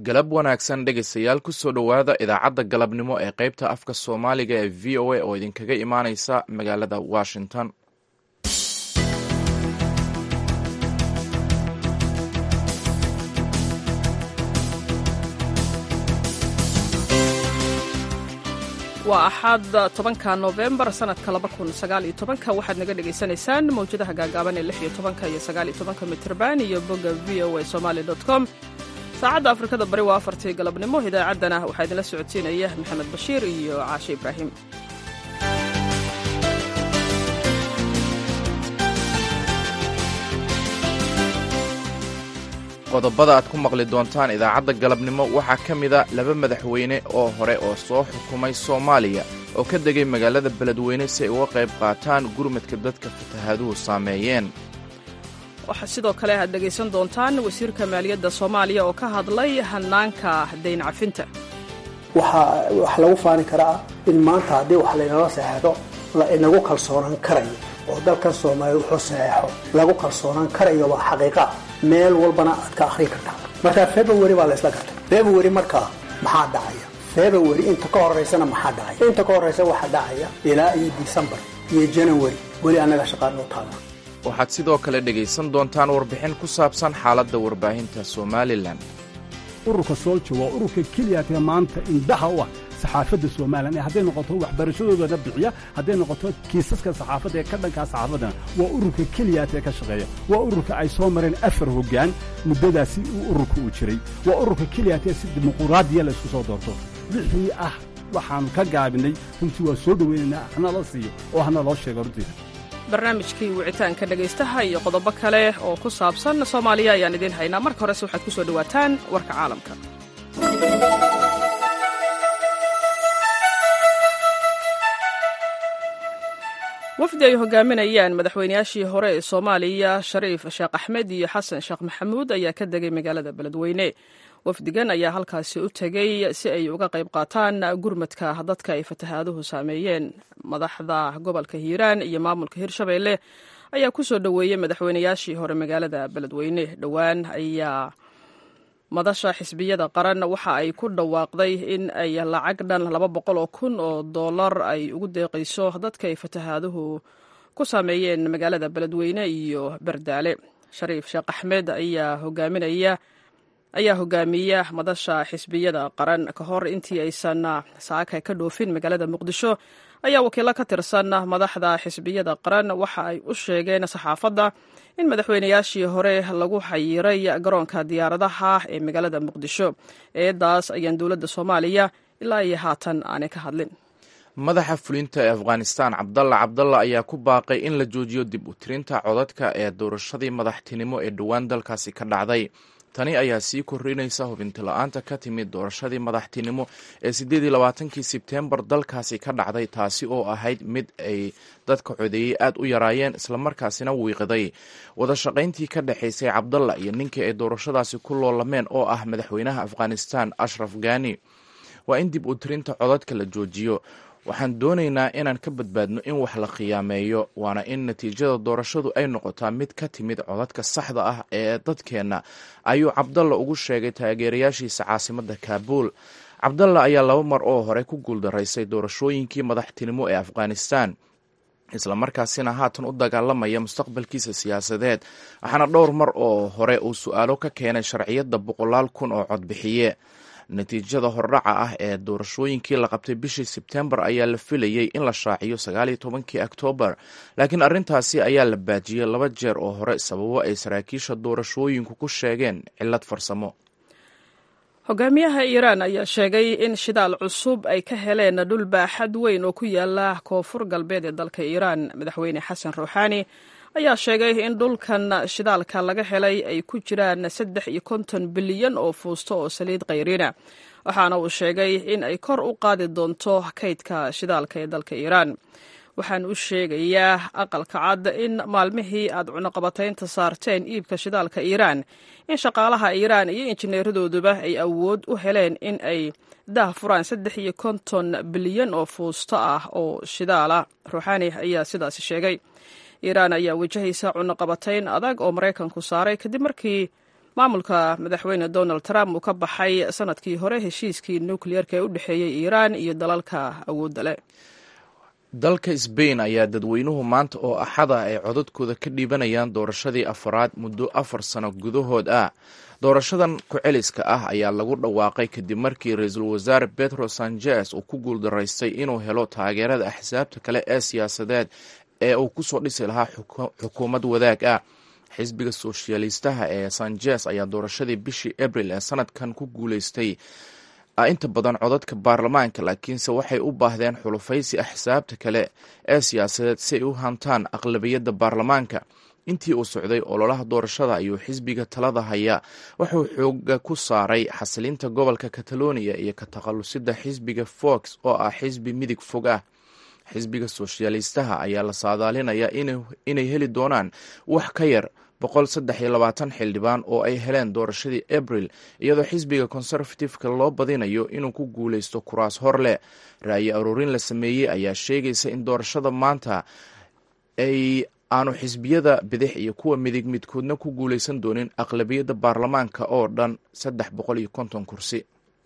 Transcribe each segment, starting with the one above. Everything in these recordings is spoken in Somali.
galab wanaagsan dhegaystayaal kusoo dhowaada idaacadda galabnimo ee qaybta afka soomaaliga ee v o a oo idinkaga imaaneysa magaalada washington waa axaad tobanka nofembar sanadka laba kun sagaaliyo tobanka waxaad naga dhagaysanaysaan mawjadaha gaagaaban ee lix iyo tobanka iyo sagaaliyo tobanka mitrban iyo bogga v o a somali dot com saacadda afrikada bari waa afartii galabnimo idaacaddana waxaa idinla socodsiinaya maxamed bashiir iyo caashe ibraahim qodobada aad ku maqli doontaan idaacadda galabnimo waxaa ka mida laba madaxweyne oo hore oo soo xukumay soomaaliya oo ka degay magaalada beledweyne si ay uga qayb qaataan gurmadka dadka fatahaaduhu saameeyeen waxaa sidoo kale aad dhegaysan doontaan wasiirka maaliyadda soomaaliya oo ka hadlay hannaanka dayn cafinta waxaa wax lagu faani karaa in maanta haddii wax laynala saxeexdo la inagu kalsoonaan karayo oo dalkan soomaaliya wuxuu saxeexo lagu kalsoonaan karayo waa xaqiiqa meel walbana aad ka akhrin kartaa marka february baa la isla gartay february markaa maxaa dhacaya february inta ka horeysana maxaa dhacaya inta ka horeysa waxaa dhacaya ilaa iyo december iyo january weli annaga shaqaanoo taala waxaad sidoo kale dhegaysan doontaan warbixin ku saabsan xaaladda warbaahinta somalilan ururka soolja waa ururka keliyaatee maanta indhaha u ah saxaafadda somalilan ee hadday noqoto waxbarashadoodana bixiya hadday noqoto kiisaska saxaafadda ee ka dhankaa saxaafaddana waa ururka keliyaatee ka shaqeeya waa ururka ay soo mareen afar hoggaan muddadaasi uu ururka uu jiray waa ururka keliyaatee si dimuquraadiya la isku soo doorto wixii ah waxaannu ka gaabinay runtii waa soo dhowaynaynaa hana la siiyo oo hana loo sheego runtiida barnaamijkii wicitaanka dhegaystaha iyo qodobo kale oo ku saabsan soomaaliya ayaan idiin haynaa marka horese waxaad ku soo dhowaataan warka caalamka wafdi ay hogaaminayaan madaxweynayaashii hore ee soomaaliya shariif sheekh axmed iyo xasan sheekh maxamuud ayaa ka degay magaalada beledweyne wafdigan ayaa halkaasi u tegey si ay uga qayb qaataan gurmadka dadka ay fatahaaduhu saameeyeen madaxda gobolka hiiraan iyo maamulka hirshabeelle ayaa ku soo dhoweeyey madaxweynayaashii hore magaalada beledweyne dhowaan ayaa madasha xisbiyada qaran waxa ay ku dhawaaqday in ay lacag dhan laba boqol oo kun oo dollar ay ugu deeqayso dadka ay fatahaaduhu ku saameeyeen magaalada beledweyne iyo bardaale shariif sheekh axmed ayaa hogaaminaya ayaa hogaamiya madasha xisbiyada qaran ka hor intii aysan saaka ka dhoofin magaalada muqdisho ayaa wakiilo ka tirsan madaxda xisbiyada qaran waxa ay u sheegeen saxaafadda in madaxweynayaashii hore lagu xayiray garoonka diyaaradaha ee magaalada muqdisho eedaas ayaan dowladda soomaaliya ilaa iyo haatan aanay ka hadlin madaxa fulinta ee afghanistan cabdalla cabdalla ayaa ku baaqay in la joojiyo dib u tirinta codadka ee doorashadii madaxtinimo ee dhowaan dalkaasi ka dhacday tani ayaa sii kordhinaysa hubinti la-aanta ka timid doorashadii madaxtinimo ee siddeed iyo labaatankii sebtembar dalkaasi ka dhacday taasi oo ahayd mid ay dadka codeeyey aad u yaraayeen islamarkaasina wiiqday wada shaqayntii ka dhexaysay cabdalla iyo ninkii ay doorashadaasi ku loolameen oo ah madaxweynaha afghanistan ashraf ghani waa in dib u tirinta codadka la joojiyo waxaan doonaynaa inaan ka badbaadno in wax la khiyaameeyo waana in natiijada doorashadu ay noqotaa mid ka timid codadka saxda ah ee dadkeenna ayuu cabdalla ugu sheegay taageerayaashiisa caasimadda kaabuul cabdalla ayaa laba mar oo hore ku guuldaraysay doorashooyinkii madaxtinimo ee afghanistan islamarkaasina haatan u dagaalamaya mustaqbalkiisa siyaasadeed waxaana dhowr mar oo hore uu su-aalo ka keenay sharciyadda boqolaal kun oo codbixiye natiijada hordhaca ah ee doorashooyinkii la qabtay bishii sebtembar ayaa la filayey in la shaaciyo sagaaliyo tobankii oktoobar laakiin arrintaasi ayaa la baajiyey laba jeer oo hore sababo ay saraakiisha doorashooyinku ku sheegeen cillad farsamo hogaamiyaha iiraan ayaa sheegay in shidaal cusub ay ka heleen dhul baaxad weyn oo ku yaala koonfur galbeed ee dalka iiraan madaxweyne xasan ruuxaani ayaa sheegay in dhulkan shidaalka laga helay ay ku jiraan saddex iyo konton bilyan oo fuusto oo saliid kayrina waxaana uu sheegay in ay kor u qaadi doonto kaydka shidaalka ee dalka iiraan waxaan u sheegayaa aqalka cad in maalmihii aad cunuqabataynta saarteen iibka shidaalka iiraan in shaqaalaha iiraan iyo injineeradooduba ay awood u heleen in ay daah furaan saddex iyo konton bilyan oo fuusto ah oo shidaala ruuxaani ayaa sidaasi sheegay iiraan ayaa wajahaysa cunuqabatayn adag oo maraykanku saaray kadib markii maamulka madaxweyne donald trump uu ka baxay sanadkii hore heshiiskii nukliyeerka ee u dhexeeyey iiraan iyo dalalka awoodda leh dalka sbain ayaa dadweynuhu maanta oo axada ay codadkooda ka dhiibanayaan doorashadii afaraad muddo afar sano gudahood ah doorashadan ku-celiska ah ayaa lagu dhawaaqay kadib markii ra-iisul wasaare petro sanchez uu ku guuldaraystay inuu helo taageerada axsaabta kale ee siyaasadeed ee uu kusoo dhisi lahaa xukuumad wadaag ah xisbiga soshyaalistaha ee sanchez ayaa doorashadii bishii abril ee sanadkan ku guuleystay inta badan codadka baarlamaanka laakiinse waxay u baahdeen xulufaysi axsaabta kale ee siyaasadeed si ay u hantaan aqlabiyadda baarlamaanka intii uu socday ololaha doorashada ayuu xisbiga talada haya wuxuu xooga ku saaray xasilinta gobolka catalonia iyo ka takhalusida xisbiga fox oo ah xisbi midig fog ah xisbiga soshyaalistaha ayaa la saadaalinayaa inay heli doonaan wax ka yar boqol saddex iyo labaatan xildhibaan oo ay heleen doorashadii abril iyadoo xisbiga conservative-ka loo badinayo inuu ku guuleysto kuraas hor leh ra'yi aruurin la sameeyey ayaa sheegaysa in doorashada maanta ay aanu xisbiyada bidix iyo kuwa midig midkoodna ku guuleysan doonin aqlabiyadda baarlamaanka oo dhan saddex boqol iyo konton kursi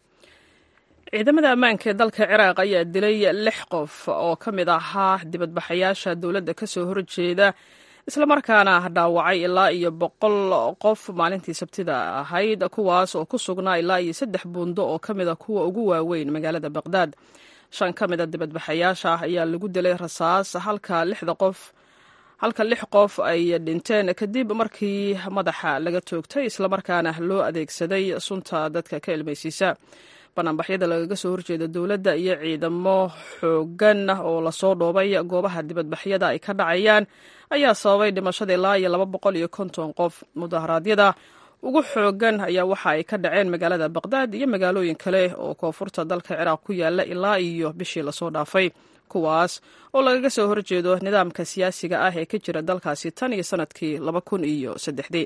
ciidamada ammaanka ee dalka ciraaq ayaa dilay lix qof oo ka mid ahaa dibadbaxayaasha dowladda ka soo horjeeda islamarkaana dhaawacay ilaa iyo boqol qof maalintii sabtida ahayd kuwaas oo ku sugnaa ilaa iyo saddex buundo oo ka mida kuwa ugu waaweyn magaalada baqdaad shan ka mida dibadbaxayaasha ayaa lagu dilay rasaas halka lixda qof halka lix qof ay dhinteen kadib markii madaxa laga toogtay islamarkaana loo adeegsaday sunta dadka ka ilmaysiisa banaanbaxyada lagaga soo horjeeda dowladda iyo ciidamo xoogan oo lasoo dhoobay goobaha dibadbaxyada ay ka dhacayaan ayaa sababay dhimashada ilaa iyo laba boqol iyo konton qof mudaharaadyada ugu xoogan ayaa waxa ay ka dhaceen magaalada baqdaad iyo magaalooyin kale oo koonfurta dalka ciraaq ku yaala ilaa iyo bishii lasoo dhaafay kuwaas oo lagaga soo horjeedo nidaamka siyaasiga ah ee ka jira dalkaasi tan iyo sanadkii laba kun iyo saddexdii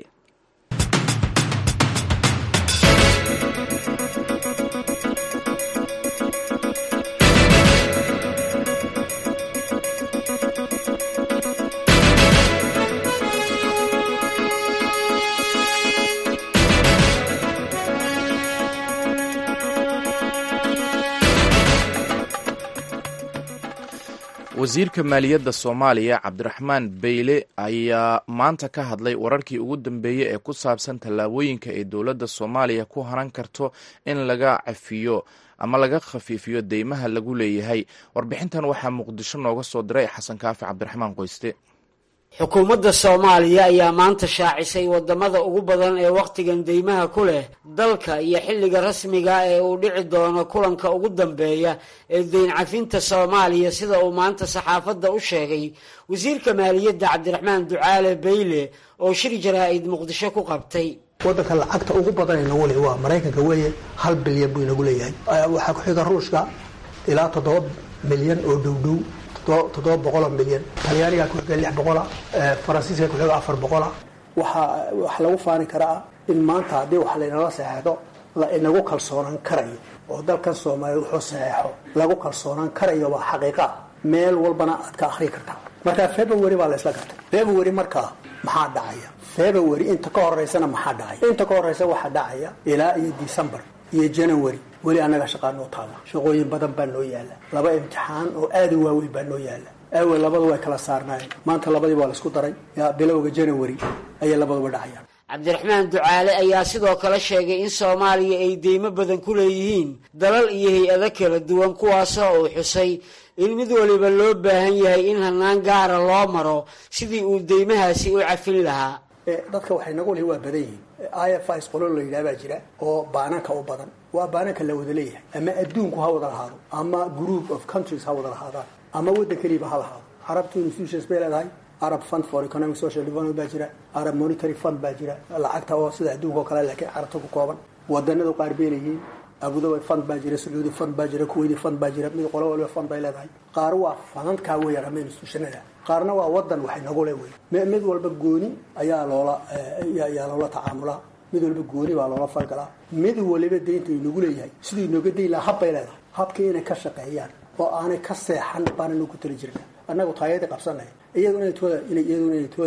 wasiirka maaliyadda soomaaliya cabdiraxmaan beyle ayaa maanta ka hadlay wararkii ugu dambeeyey ee ku saabsan tallaabooyinka ay dowladda soomaaliya ku haran karto in laga cafiyo ama laga khafiifiyo deymaha lagu leeyahay warbixintan waxaa muqdisho nooga soo diray xasan kaafi cabdiraxmaan qoyste xukuumadda soomaaliya ayaa maanta shaacisay wadamada ugu badan ee wakhtigan deymaha ku leh dalka iyo xilliga rasmiga ee uu dhici doono kulanka ugu dambeeya ee deyn cafinta soomaaliya sida uu maanta saxaafadda u sheegay wasiirka maaliyadda cabdiraxmaan ducaale beyle oo shir jaraa-id muqdisho ku qabtay wadanka lacagta ugu badan inagu le waa maraykanka weeye hal bilyan buu inagu leeyahay waxaa ku xiga ruushka ilaa toddoba milyan oo dhowdhow toddoba boqoloo milyan talyaanigaa ku xiga lix boqola faransiiska ku xiga afar boqola waxaa wax lagu faani karaa in maanta haddii wax laynala saxeexdo la inagu kalsoonaan karayo oo dalkan soomaaliya wuxuu saxeexo lagu kalsoonaan karayo waa xaqiiqa meel walbana aad ka akhrii kartaa marka february baa la isla gartay february markaa maxaa dhacaya february inta ka horeysana maxaa dhacaya inta ka horeysa waxaa dhacaya ilaa iyo december iyo january weli annaga shaqaa noo taala shaqooyin badan baa noo yaala laba imtixaan oo aada u waaweyn baa noo yaala awel labadu way kala saarnaayeen maanta labadii waa la isku daray yaa bilowga january ayay labaduba dhacayaan cabdiraxmaan ducaale ayaa sidoo kale sheegay in soomaaliya ay deymo badan ku leeyihiin dalal iyo hay-ado kala duwan kuwaasoo uu xusay in mid waliba loo baahan yahay in hanaan gaara loo maro sidii uu deymahaasi u cafin lahaa dadka waxay nagu lihi waa badan yihiin i f is qolo la yidhaha baa jira oo baananka u badan waa baananka la wada leeyahay ama adduunku ha wada lahaado ama group of countries ha wada lahaadaan ama waddan keliiba ha lahaado carabtu institutions bay leedahay arab fund for economic social development baa jira arab monetary fund baa jira lacagta oo sida adduunka oo kale laakiin carabta ku kooban wadanadu qaar bay leeyihiin abudabi fund baa jira sacuudi fund baa jira kuwaiti fund baa jira mid qolo waliba fund bay leedahay qaar waa fanadkaa weeyaan ama institutionada qaarna waa wadan waxay nagu le wey mid walba gooni ayaa loola ayaa loola tacaamulaa mid walba gooni baa loola falgalaa mid waliba deynta inagu leeyahay siduu inooga dayn lahaa hab bay leedahay habkii inay ka shaqeeyaan oo aanay ka seexan baana nagu tali jirna annagu taayadii qabsanay iyadu inay tooda iyaduna inay tooda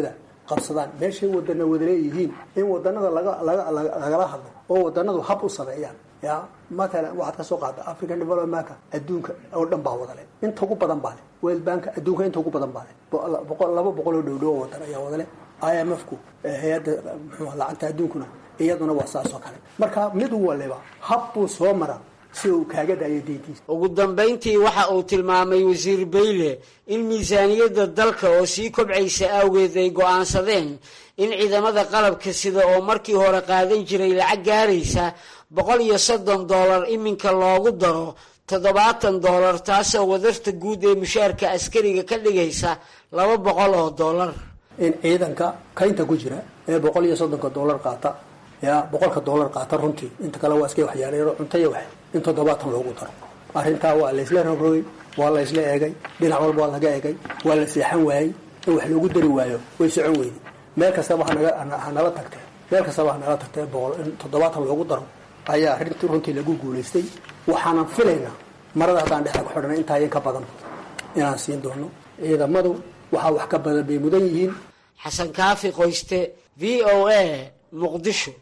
qabsadaan meeshay wadana wada leeyihiin in wadanada lagala hadlo oo wadanadu hab u sameeyaan ya matalan waxaad ka soo qaada african developmentka adduunka oo dhan baa wadale inta ugu badan baa le world bank adduunka inta ugu badan baa le laba boqol oo dhowdhow oo wadan ayaa wadale i m f ku hay-adda mxuu lacagta adduunkuna iyaduna waa saas oo kale marka mid waliba hab buu soo mara si uu kaaga daayo deyntiisa ugu dambayntii waxa uu tilmaamay wasiir bayle in miisaaniyadda dalka oo sii kobcaysa awgeed ay go'aansadeen in ciidamada qalabka sida oo markii hore qaadan jiray lacag gaaraysa boqol iyo soddon dollar iminka loogu daro toddobaatan dollar taasoo wadarta guud ee mushaarka askariga ka dhigaysa laba boqol oo dollar in ciidanka kaynta ku jira ee boqol iyo soddonka dollar qaata ya boqolka dollar qaata runtii inta kale waa iska waxyaaleeno cuntaya wax in toddobaatan loogu daro arrintaa waa laysla rogrogay waa laysla eegay dhinac walba waa laga eegay waa la seexan waayey in wax loogu dari waayo way socon weydi meel kastaba hanala tagtee meel kastaba hanala tagtee boqol in toddobaatan loogu daro ayaa arrintii runtii lagu guulaystay waxaanan filaynaa marada haddaan dhexda ku xidhana intaayan ka badan inaan siin doono ciidamadu waxaa wax ka badan bay mudan yihiin xasan kaafi qoyste v o a muqdisho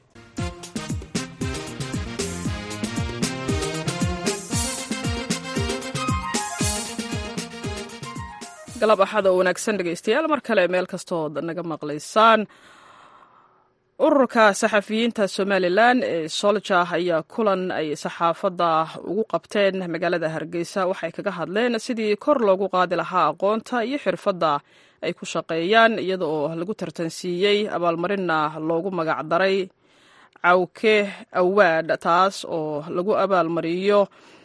galab axada oo wanaagsan dhegaystayaal mar kale meel kastood naga maqlaysaan ururka saxafiyiinta somalilan ee solja ayaa kulan ay saxaafadda ugu qabteen magaalada hargeysa waxay kaga hadleen sidii kor loogu qaadi lahaa aqoonta iyo xirfadda ay ku shaqeeyaan iyada oo lagu tartansiiyey abaalmarinna loogu magacdaray cawke awaad taas oo lagu abaalmariyo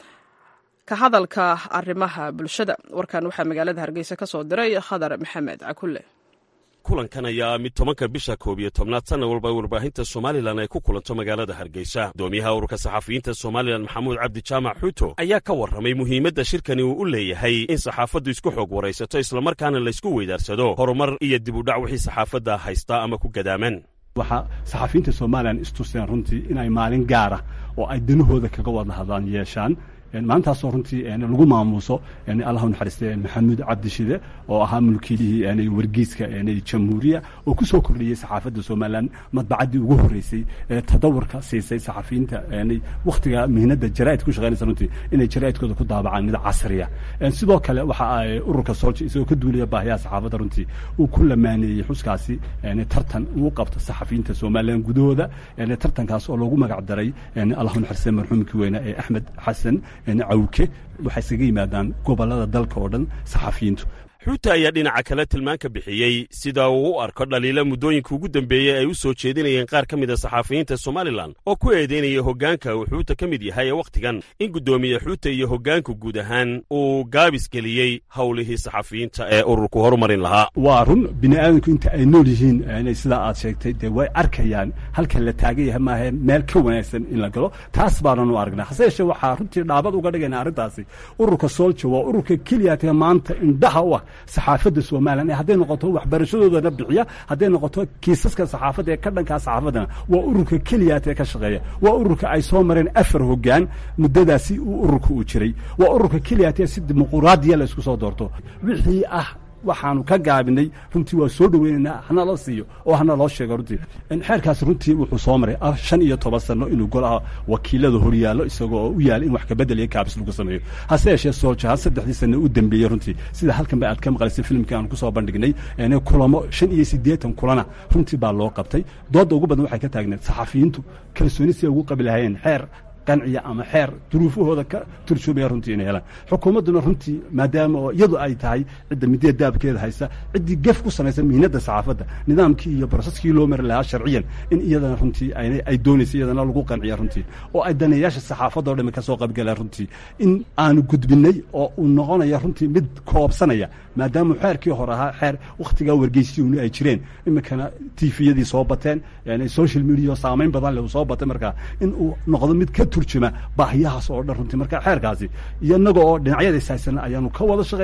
ka hadalka arrimaha bulshada warkan waxaa magaalada hargeysa ka soo diray khadar maxamed cakulle kulankan ayaa mid tobanka bisha koob iyo tobnaad sanna walba warbaahinta somalilan ay ku kulanto magaalada hargeysa gudoomiyaha ururka saxafiyiinta somalilan maxamuud cabdi jaamac xuuto ayaa ka warramay muhiimadda shirkani uu u leeyahay in saxaafaddu isku xoog waraysato islamarkaana laysku weydaarsado horumar iyo dib udhac wixii saxaafadda haystaa ama ku gadaaman waxaa saxafiyiinta somalilan istuseen runtii inay maalin gaara oo ay danahooda kaga wada hadlaan yeeshaan maalintaasoo runtii lagu maamuuso allahu naxariiste maxamuud cabdishide oo ahaa mulkiilihii wargeyska jamhuuriya oo ku soo kordhiyey saxaafadda somalilan madbacaddii ugu horreysay ee tadawurka siisay saxafiyiinta wakhtiga mihnadda jaraa'id ku shaqeynaysa runtii inay jaraa'idkooda ku daabacaan mid casriya sidoo kale waxa ay ururka soolja isagoo ka duulaya baahiyaha saxaafadda runtii uu ku lamaaneeyey xuskaasi tartan uu qabto saxafiyiinta somalilan gudahooda tartankaas oo loogu magac daray allahu naxariiste marxuumkii weyne ee axmed xasan cawke waxay isaga yimaadaan gobollada dalka oo dhan saxafiyiintu xuuta ayaa dhinaca kale tilmaan ka bixiyey sida uu u arko dhaliila muddooyinka ugu dambeeyey ay u soo jeedinayeen qaar ka mida saxafiyiinta somalilan oo ku eedeynaya hoggaanka uu xuuta ka mid yahay ee wakhtigan in guddoomiye xuuta iyo hoggaanku guud ahaan uu gaabis geliyey howlihii saxafiyiinta ee ururku horumarin lahaa waa run bini aadamku inta ay nool yihiin sidaa aad sheegtay dee way arkayaan halkan la taagan yahay maahe meel ka wanaagsan in la galo taas baanan u aragnaa hase yeeshee waxaa runtii dhaabad uga dhigayna arrintaasi ururka soolja waa ururka keliyaatee maanta indhaha u ah saxaafadda somalilan ee hadday noqoto waxbarashadoodana bixiya hadday noqoto kiisaska saxaafadda ee ka dhankaa saxaafaddana waa ururka keliyaat ee ka shaqeeya waa ururka ay soo mareen afar hoggaan muddadaasi uu ururka uu jiray waa ururka keliyaat ee si dimuquraadiya la isku soo doorto wixii ah waxaanu ka gaabinay runtii waa soo dhoweynaynaa hana la siiyo oo hana loo sheego runtii xeerkaas runtii wuxuu soo maray shan iyo toban sano inuu golaha wakiilada horyaallo isagoo u yaala in wax kabedel iyo kaabis lagu sameeyo hase yeeshee sooljaha saddexdii sano u dambeeyey runtii sida halkan ba aad ka maqlaysay filimkii aan kusoo bandhignay kulamo shan iyo siddeetan kulana runtii baa loo qabtay doodda ugu badan waxay ka taagneed saxafiyiintu kalsooni si ay ugu qabi lahayeen xeer qanciya ama xeer duruufahooda ka turjumaya runtii inay helaan xukuumadduna runtii maadaama oo iyadu ay tahay cidda midee daabkeeda haysa ciddii gef ku samaysa mihnadda saxaafadda nidaamkii iyo broseskii loo mari lahaa sharciyan in iyadana runtii ay doonaysa iyadana lagu qanciya runtii oo ay daneeyaasha saxaafadda o dhami ka soo qaybgalaan runtii in aanu gudbinay oo uu noqonaya runtii mid koobsanaya maadaama xeerkii hore ahaa xeer wakhtigaa wargeysiyuuni ay jireen iminkana tifiyadii soo bateen social media saamayn badan leh uu soo batay markaa in uu noqdo mid ka turjuma baahiyahaas oo dhan runtii marka xeerkaasi iyo innaga oo dhinacyada ishaysana ayaanu ka wada shaqaynay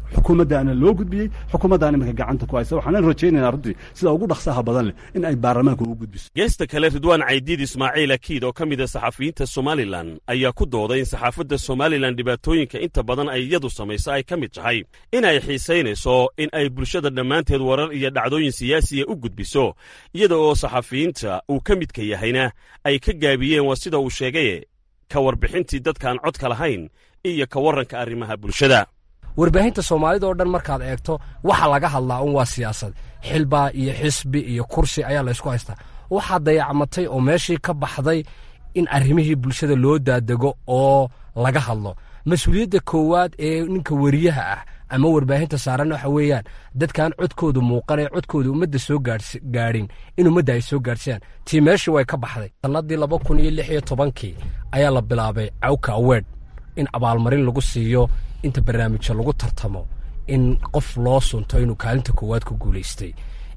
xukuumaddaana loo gudbiyey xukuumaddaana iminka gacanta ku haysa waxaanan rajaynaynaa runtii sida ugu dhaqsaha badan leh in ay baarlamaanka ugu gudbiso geesta kale ridwaan caydiid ismaaciil akiid oo ka mid a saxafiyiinta somalilan ayaa ku dooday in saxaafadda somalilan dhibaatooyinka inta badan ay iyadu samayso ay ka mid tahay in ay xiisaynayso in ay bulshada dhammaanteed warar iyo dhacdooyin siyaasiya u gudbiso iyada oo saxafiyiinta uu ka midka yahayna ay ka gaabiyeen waa sida uu sheegaye ka warbixintii dadkaan codka lahayn iyo ka warranka arrimaha bulshada warbaahinta soomaalida oo dhan markaad eegto waxa laga hadlaa un waa siyaasad xilbaa iyo xisbi iyo kursi ayaa laysku haystaa waxaa dayacmatay oo meeshii ka baxday in arrimihii bulshada loo daadego oo laga hadlo mas-uuliyadda koowaad ee ninka weriyaha ah ama warbaahinta saaran waxa weeyaan dadkaan codkooda muuqanee codkooda ummadda soo gaadhin in ummadda ay soo gaadhsiyaan tii meeshii way ka baxday sannadii laba kun iyo lix iyo tobankii ayaa la bilaabay cawka aweed in abaalmarin lagu siiyo inta barnaamijka lagu tartamo in qof loo sunto inuu kaalinta koowaad ku guulaystay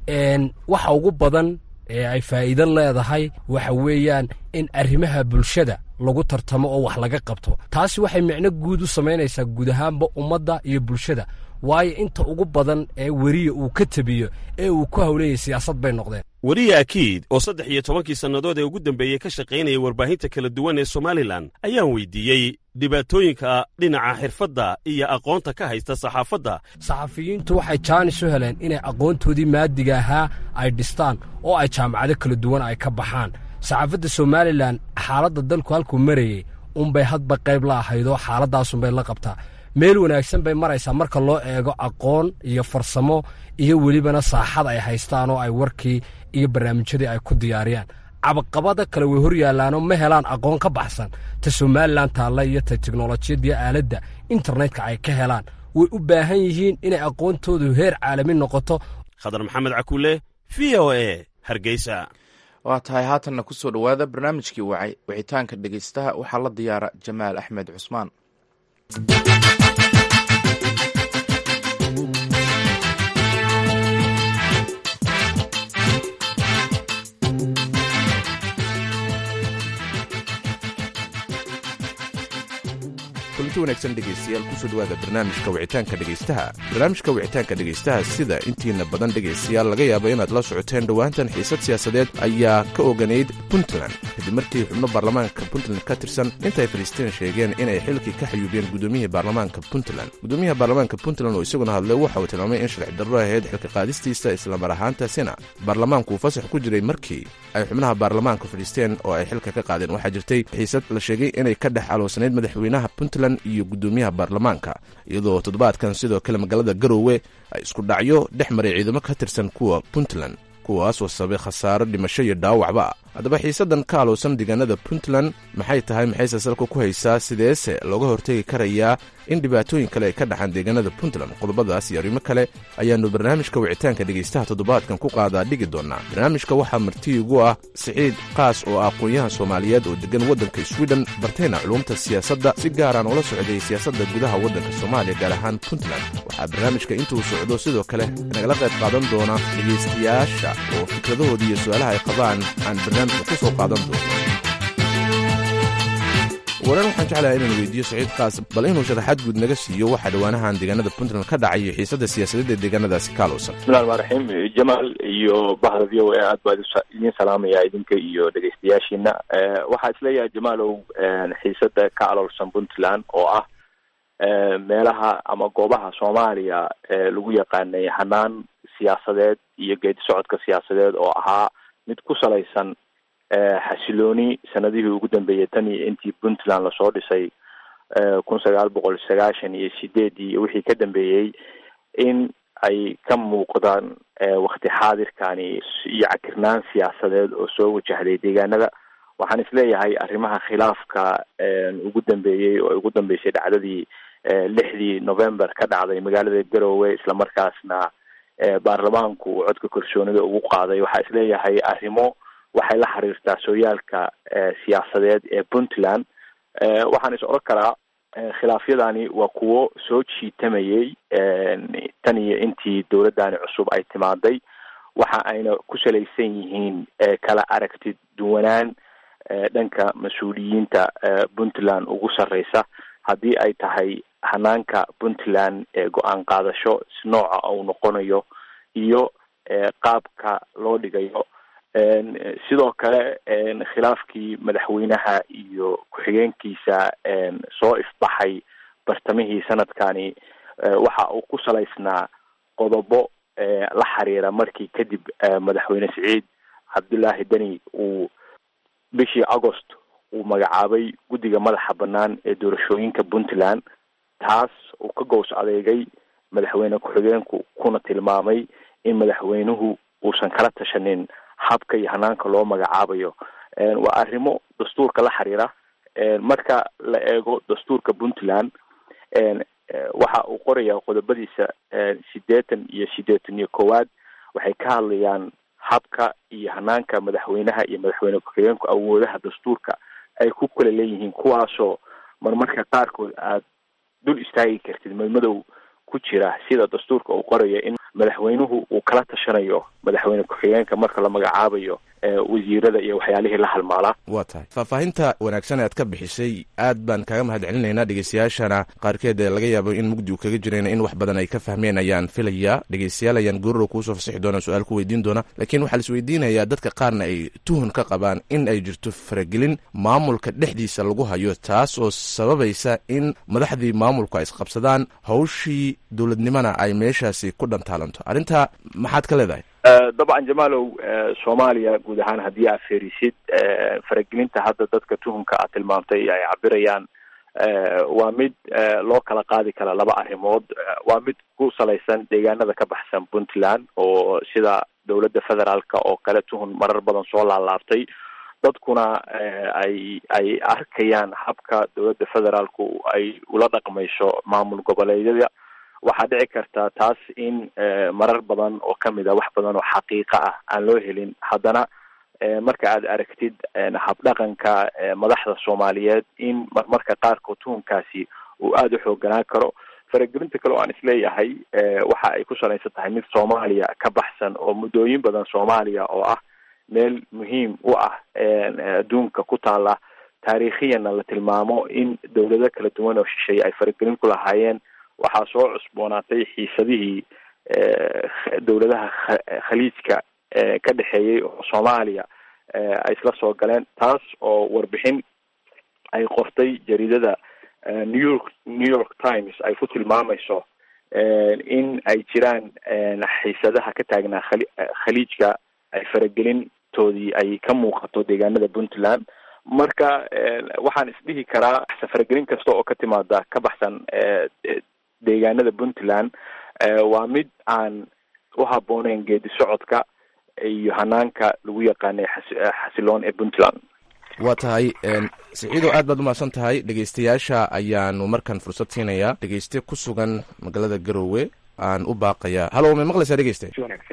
waxa ugu badan ee ay faa'iido leedahay waxa weeyaan in arrimaha bulshada lagu tartamo oo wax laga qabto taasi waxay micno guud u samaynaysaa guud ahaanba ummadda iyo bulshada waayo inta ugu badan ee weriya uu ka tebiyo ee uu ku hawleeyay siyaasad bay noqdeen weriye akiid oo saddex iyo tobankii sannadood ee ugu dambeeyey ka shaqaynaya warbaahinta kala duwan ee somalilan ayaan weydiiyey dhibaatooyinka dhinaca xirfadda iyo aqoonta ka haysta saxaafadda saxafiyiintu waxay jaanis u heleen inay aqoontoodii maadiga ahaa ay dhistaan oo ay jaamacado kala duwan ay ka baxaan saxaafadda somalilan xaaladda dalku halkuu marayey unbay hadba qayb la ahaydoo xaaladaasunbay la qabtaa meel wanaagsan bay maraysaa marka loo eego aqoon iyo farsamo iyo welibana saaxad ay haystaan oo ay warkii iyo barnaamijyadii ay ku diyaariyaan cabaqabada kale way hor yaallaanoo ma helaan aqoon ka baxsan ta somalilan taalla iyo ta teknolojiyadaiyo aaladda internetka ay ka helaan way u baahan yihiin inay aqoontoodu heer caalami noqoto khadar maxamed cakuule v o e hargeysa waa tahay haatanna ku soo dhowaada barnaamijkii wacay wicitaanka dhegeystaha waxaa la diyaara jamaal axmed cusmaan kulanti wanaagsan dhegaystayaal kusoo dhawaada barnaamijka wicitaanka dhegaystaha barnaamijka wicitaanka dhegaystaha sida intiina badan dhegaystayaal laga yaaba inaad la socoteen dhowaantan xiisad siyaasadeed ayaa ka oganayd puntland kadib markii xubno baarlamaanka puntland ka tirsan intay faliistiin sheegeen inay xilkii ka xayuubiyeen gudoomiyihii baarlamaanka puntland gudoomiyaha baarlamaanka puntland oo isaguna hadlay waxa uu tilmaamay in sharci darro ahayd xilka qaadistiisa islamar ahaantaasina baarlamaanku uu fasax ku jiray markii ay xubnaha baarlamaanka fadhiisteen oo ay xilka ka qaadeen waxaa jirtay xiisad la sheegay inay ka dhex aloosanayd madaxweynaha puntland iyo gudoomiyaha baarlamaanka iyadoo toddobaadkan sidoo kale magaalada garoowe ay isku dhacyo dhex maray ciidamo ka tirsan kuwa puntland kuwaasoo sabay khasaaro dhimasho iyo dhaawacba haddaba xiisaddan ka alowsan deegaanada puntland maxay tahay maxayse salka ku haysaa sideese looga hortegi karayaa in dhibaatooyin kale ay ka dhaxaan deegaanada puntland qodobadaas iyo arrimo kale ayaannu barnaamijka wicitaanka dhegaystaha toddobaadkan ku qaadaa dhigi doonaa barnaamijka waxaa marti igu ah siciid qaas oo ah aqoon-yahan soomaaliyeed oo deggan waddanka swiden bartayna culumta siyaasadda si gaaraan ula socday siyaasadda gudaha waddanka soomaaliya gaar ahaan puntland waxaa barnaamijka intuu socdo sidoo kale nagala qayb qaadan doona dhegaystayaasha oo fikradahooda iyo su-aalaha ay qabaan aan barnaamijka ku soo qaadan doono waran waxaan jeclahay inaan weydiiyo saciid kaas bal inuu sharaxaad guud naga siiyo waxaa dhowaanahan deegaanada puntland ka dhacay iyo xiisadda siyaasadeed ee deegaanadaasi ka alowsan bismillahi rmaan raxiim jamaal iyo bahda v o a aad baa idiin salaamaya idinka iyo dhegaystayaashiina waxaa isleeyahay jamaalow xiisada ka alowsan puntland oo ah meelaha ama goobaha soomaaliya lagu yaqaanay hanaan siyaasadeed iyo geedi socodka siyaasadeed oo ahaa mid ku salaysan xasilooni sanadihii ugu dambeeyay tan iyo intii puntland lasoo dhisay kun sagaal boqol sagaashan iyo sideedii iyo wixii ka dambeeyey in ay ka muuqdaan wakti xaadirkani iyo cakirnaan siyaasadeed oo soo wajahday deegaanada waxaan isleeyahay arrimaha khilaafka ugu dambeeyey oo ugu dambeysay dhacdadii lixdii november ka dhacday magaalada garowe islamarkaasna baarlamaanku uu codka kalsoonida ugu qaaday waxaa isleeyahay arrimo waxay la xiriirtaa sooyaalka siyaasadeed ee puntland waxaan is odhan karaa khilaafyadani waa kuwo soo jiitamayay tan iyo intii dowladdani cusub ay timaaday waxa ayna ku salaysan yihiin kala aragti duwanaan dhanka mas-uuliyiinta puntland ugu sarreysa haddii ay tahay hanaanka puntland ee go-aan qaadasho si nooca uu noqonayo iyo qaabka loo dhigayo sidoo kale khilaafkii madaxweynaha iyo ku-xigeenkiisa soo ifbaxay bartamihii sanadkani waxa uu ku salaysnaa qodobo la xiriira markii kadib madaxweyne siciid cabdullaahi deni uu bishii agost uu magacaabay guddiga madaxa bannaan ee doorashooyinka puntland taas uu ka gows adeegay madaxweyne ku-xigeenku kuna tilmaamay in madaxweynuhu uusan kala tashanin habka iyo hanaanka loo magacaabayo waa arrimo dastuurka la xiriira marka la eego dastuurka puntland waxa uu qorayaa qodobadiisa sideetan iyo sideetan iyo koowaad waxay ka hadlayaan habka iyo hanaanka madaxweynaha iyo madaxweyne ku-xigeenku awoodaha dastuurka ay ku kala leeyihiin kuwaasoo marmarka qaarkood aad dul istaagi kartid madmadow ku jira sida dastuurka uu qorayo in madaxweynuhu uu kala tashanayo madaxweyne ku-xigeenka marka la magacaabayo wasiirada iyo waxyaalihii la halmaalaa waa tahay faahfaahinta wanaagsan ee aad ka bixisay aad baan kaaga mahad celinaynaa dhegeystayaashana qaarkeed ee laga yaabo in mugdi uu kaga jirayna in wax badan ay ka fahmeen ayaan filayaa dhegeystayaal ayaan goorrow kuusoo fasixi doona su-aal ku weydiin doona laakiin waxaa lais weydiinayaa dadka qaarna ay tuhun ka qabaan in ay jirto faragelin maamulka dhexdiisa lagu hayo taas oo sababaysa in madaxdii maamulku ay isqabsadaan hawshii dowladnimona ay meeshaasi ku dhantaalanto arrintaa maxaad ka leedahay dabcan jamaalow soomaaliya guud ahaan haddii aad fiirisid faragelinta hadda dadka tuhunka aad tilmaamtay ay cabirayaan waa mid loo kala qaadi kara laba arrimood waa mid ku salaysan deegaanada ka baxsan puntland oo sida dowladda federaalka oo kale tuhun marar badan soo laalaabtay dadkuna ay ay arkayaan habka dowladda federaalku ay ula dhaqmayso maamul goboleedyada waxaa dhici karta taas in marar badan oo kamid a wax badan oo xaqiiqa ah aan loo helin haddana marka aad aragtid habdhaqanka madaxda soomaaliyeed in marmarka qaarkood tuhunkaasi uu aada u xooganaan karo faragelinta kale oo aan isleeyahay waxa ay ku salaysan tahay mid soomaaliya ka baxsan oo muddooyin badan soomaaliya oo ah meel muhiim u ah adduunka ku taala taariikhiyana la tilmaamo in dowlado kala duwan oo shisheeye ay faragelin ku lahaayeen waxaa soo cusboonaatay xiisadihii dowladaha khaliijka ka dhexeeyey oo soomaaliya ay isla soo galeen taas oo warbixin ay qortay jaridada new york new york times ay ku tilmaamayso in ay jiraan xiisadaha ka taagnaa khali khaliijka ay faragelintoodii ay ka muuqato deegaanada puntland marka waxaan isdhihi karaa faragelin kasta oo ka timaada ka baxsan deegaanada puntland waa mid aan u habbooneyn geedi socodka iyo hanaanka lagu yaqaanay xasiloon ee puntland waa tahay siciidow aad baad umahadsan tahay dhegeystayaasha ayaanu markan fursad siinayaa dhegeyste ku sugan magaalada garowe aan u baaqayaa halo may maqlaysaa dhegeyste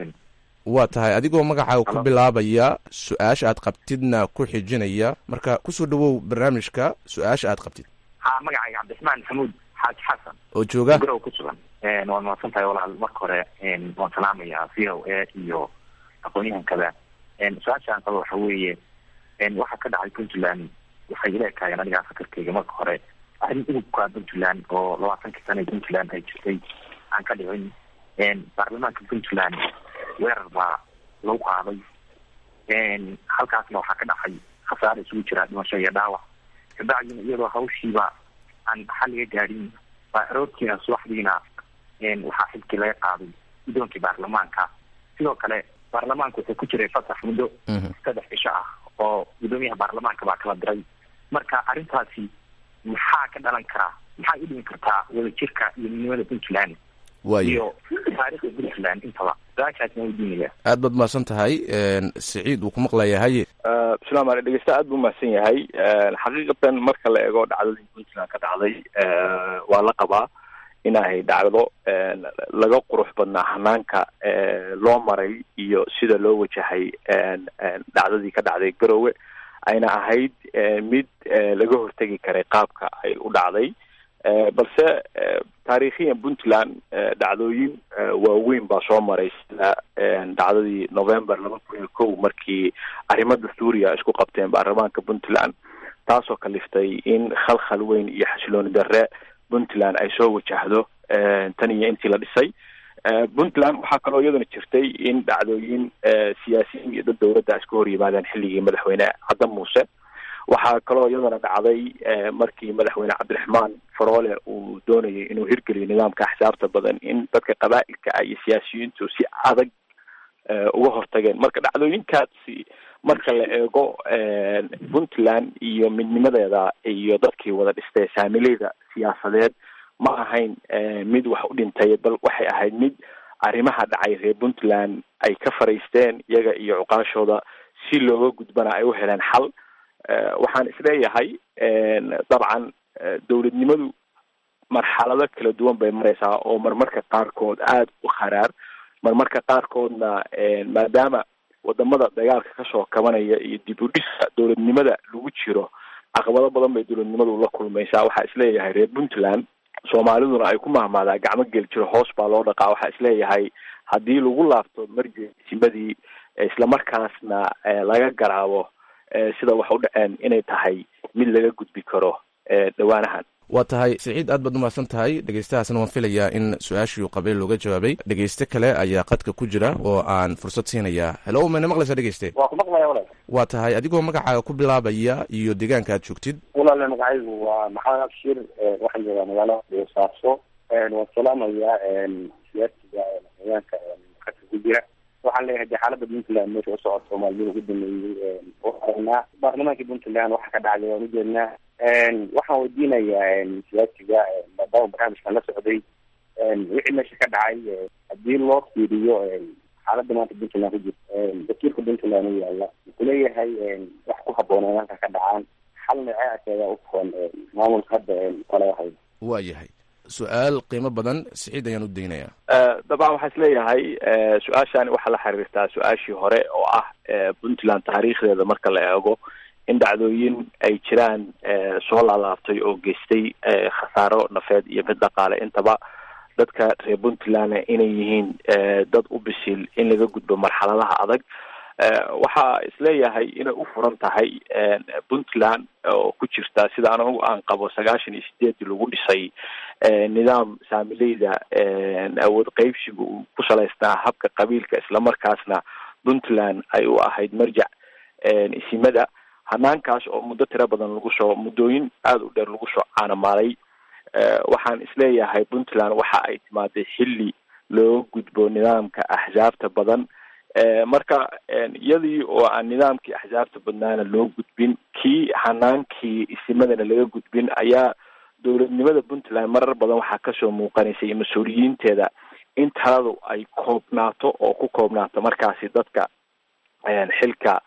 waa tahay adigoo magacaaga ku bilaabaya su-aasha aad qabtidna ku xijinaya marka kusoo dhawow barnaamijka su-aasha aad qabtid ha magacayga cabdiraxmaan maxamuud xaaji xasan oo jooga garow ku sugan waad mahadsan tahay walaal marka hore waan salaamayaa v o a iyo aqoon-yahankada su-aasha aan qabo waxa weeye waxaa ka dhacay puntland waxay ila ekaayeen anigaa fakarkeyga marka hore arrin udubka puntland oo labaatankii sana puntland ay jirtay aan ka dhicin baarlamaanka puntland weerar baa lagu qaaday halkaasna waxaa ka dhacay khasaare isugu jira dhimasho iyo dhaawac kabacdina iyadoo hawshiiba aan xal laga gaadhin baa aroortiina subaxdiina waxaa xilkii laga qaaday guddoonkii baarlamaanka sidoo kale baarlamaanka wuxuu ku jiray fasax muddo saddex cisho ah oo guddoomiyaha baarlamaanka baa kala diray marka arrintaasi maxaa ka dhalan karaa maxaa u dhimi kartaa wadajirka iyo midnimada puntland waayo iyo taariikhda puntland intaba su-aashaasna weydiinaya aad baad umahadsan tahay siciid wuu ku maqlayaa haye bislam ale dhegeysta aad buu mahadsan yahay xaqiiqatan marka la eego dhacdadii puntland ka dhacday waa la qabaa inay dhacdo laga qurux badnaa hanaanka loo maray iyo sida loo wajahay dhacdadii ka dhacday garowe ayna ahayd mid laga hortegi karay qaabka ay u dhacday balse taariikhiyan puntland dhacdooyin waaweyn baa soo maray sida dhacdadii november laba kun iyo kow markii arrimo dastuuriya isku qabteen baarlamaanka puntland taasoo kaliftay in khalkhal weyn iyo xasilooni darre puntland ay soo wajahdo tan iyo intii la dhisay puntland waxaa kaloo iyaduna jirtay in dhacdooyin siyaasiyiin iyo dad dowladda iska hor yimaadeen xilligii madaxweyne cadda muuse waxaa kaloo iyadana dhacday markii madaxweyne cabdiraxmaan faroole uu doonayay inuu hirgeliyo nidaamka axsaabta badan in dadka qabaa'ilka ah iyo siyaasiyiintu si adag uga hortageen marka dhacdooyinkaasi marka la eego puntland iyo midnimadeeda iyo dadkii wada dhistay saamileyda siyaasadeed ma ahayn mid wax u dhintay bal waxay ahayd mid arrimaha dhacay reer puntland ay ka fariisteen iyaga iyo cuqaashooda si looga gudbana ay u heleen xal waxaan isleeyahay dabcan dowladnimadu marxalado kala duwan bay mareysaa oo marmarka qaarkood aada u kharaar marmarka qaarkoodna maadaama wadamada dagaalka kasoo kabanaya iyo dib u dhisa dowladnimada lagu jiro caqabado badan bay dowladnimadu la kulmaysaa waxaa isleeyahay reer puntland soomaaliduna ay ku mahmaadaa gacmo geli jiro hoos baa loo dhaqaa waxaa isleeyahay haddii lagu laabto marjesimadii islamarkaasna laga garaabo sida wax u dhaceen inay tahay mid laga gudbi karo dhawaanahan waa tahay siciid aad baad umahadsan tahay dhegeystahaasna waan filayaa in su-aashii qabeel looga jawaabay dhegeyste kale ayaa qadka ku jira oo aan fursad siinayaa hello mana maqlaysaa dhegeyste waa ku maqlaya walaal waa tahay adigoo magacaaga ku bilaabaya iyo deegaanka aad joogtid walaale magacaygu waa maxamed abshir waxaan joogaa magaalada boosaaso waan salaamayaa siyaasiga deegaanka qadka ku jira waxaan leeyahay dee xaalada puntland meesha u socota soomaaliyada ugu dameeyey oo aragnaa baarlamaankii puntland waxa ka dhacday waan ujeednaa waxaan weydiinayaa siyaasiga maadaama barnaamijkan la socday wixii meesha ka dhacay haddii loo fiiriyo xaalada maanta puntland ku jirta dastuurka puntland u yaala wuxuu leeyahay wax ku habbooneen halka ka dhacaan xal nooceas ayaa u furan maamulka hadda kale ahayd waa yahay su-aal qiimo badan siciid ayaan u daynayaa dabcan waxaa isleeyahay su-aashani waxaa la xiriirtaa su-aashii hore oo ah puntland taariikhdeeda marka la eego in dhacdooyin ay jiraan soo laalaabtay oo geystay khasaaro nafeed iyo mid dhaqaale intaba dadka reer puntlandna inay yihiin dad u bisil in laga gudbo marxaladaha adag waxaa isleeyahay inay u furan tahay puntland oo ku jirta sida anagu aan qabo sagaashan iyo sideedii lagu dhisay nidaam saamileyda awood qeybsiga uu ku salaysnaa habka qabiilka islamarkaasna puntland ay u ahayd marjac isimada hanaankaas oo muddo tiro badan lagu soo muddooyin aada u dheer lagu soo caanamaalay waxaan isleeyahay puntland waxa ay timaaday xilli looga gudbo nidaamka axsaabta badan marka iyadii oo aan nidaamkii axsaabta badnaana loo gudbin kii hanaankii isimadana laga gudbin ayaa dowladnimada puntland marar badan waxaa kasoo muuqanaysay mas-uuliyiinteeda in taladu ay koobnaato oo ku koobnaato markaasi dadka xilka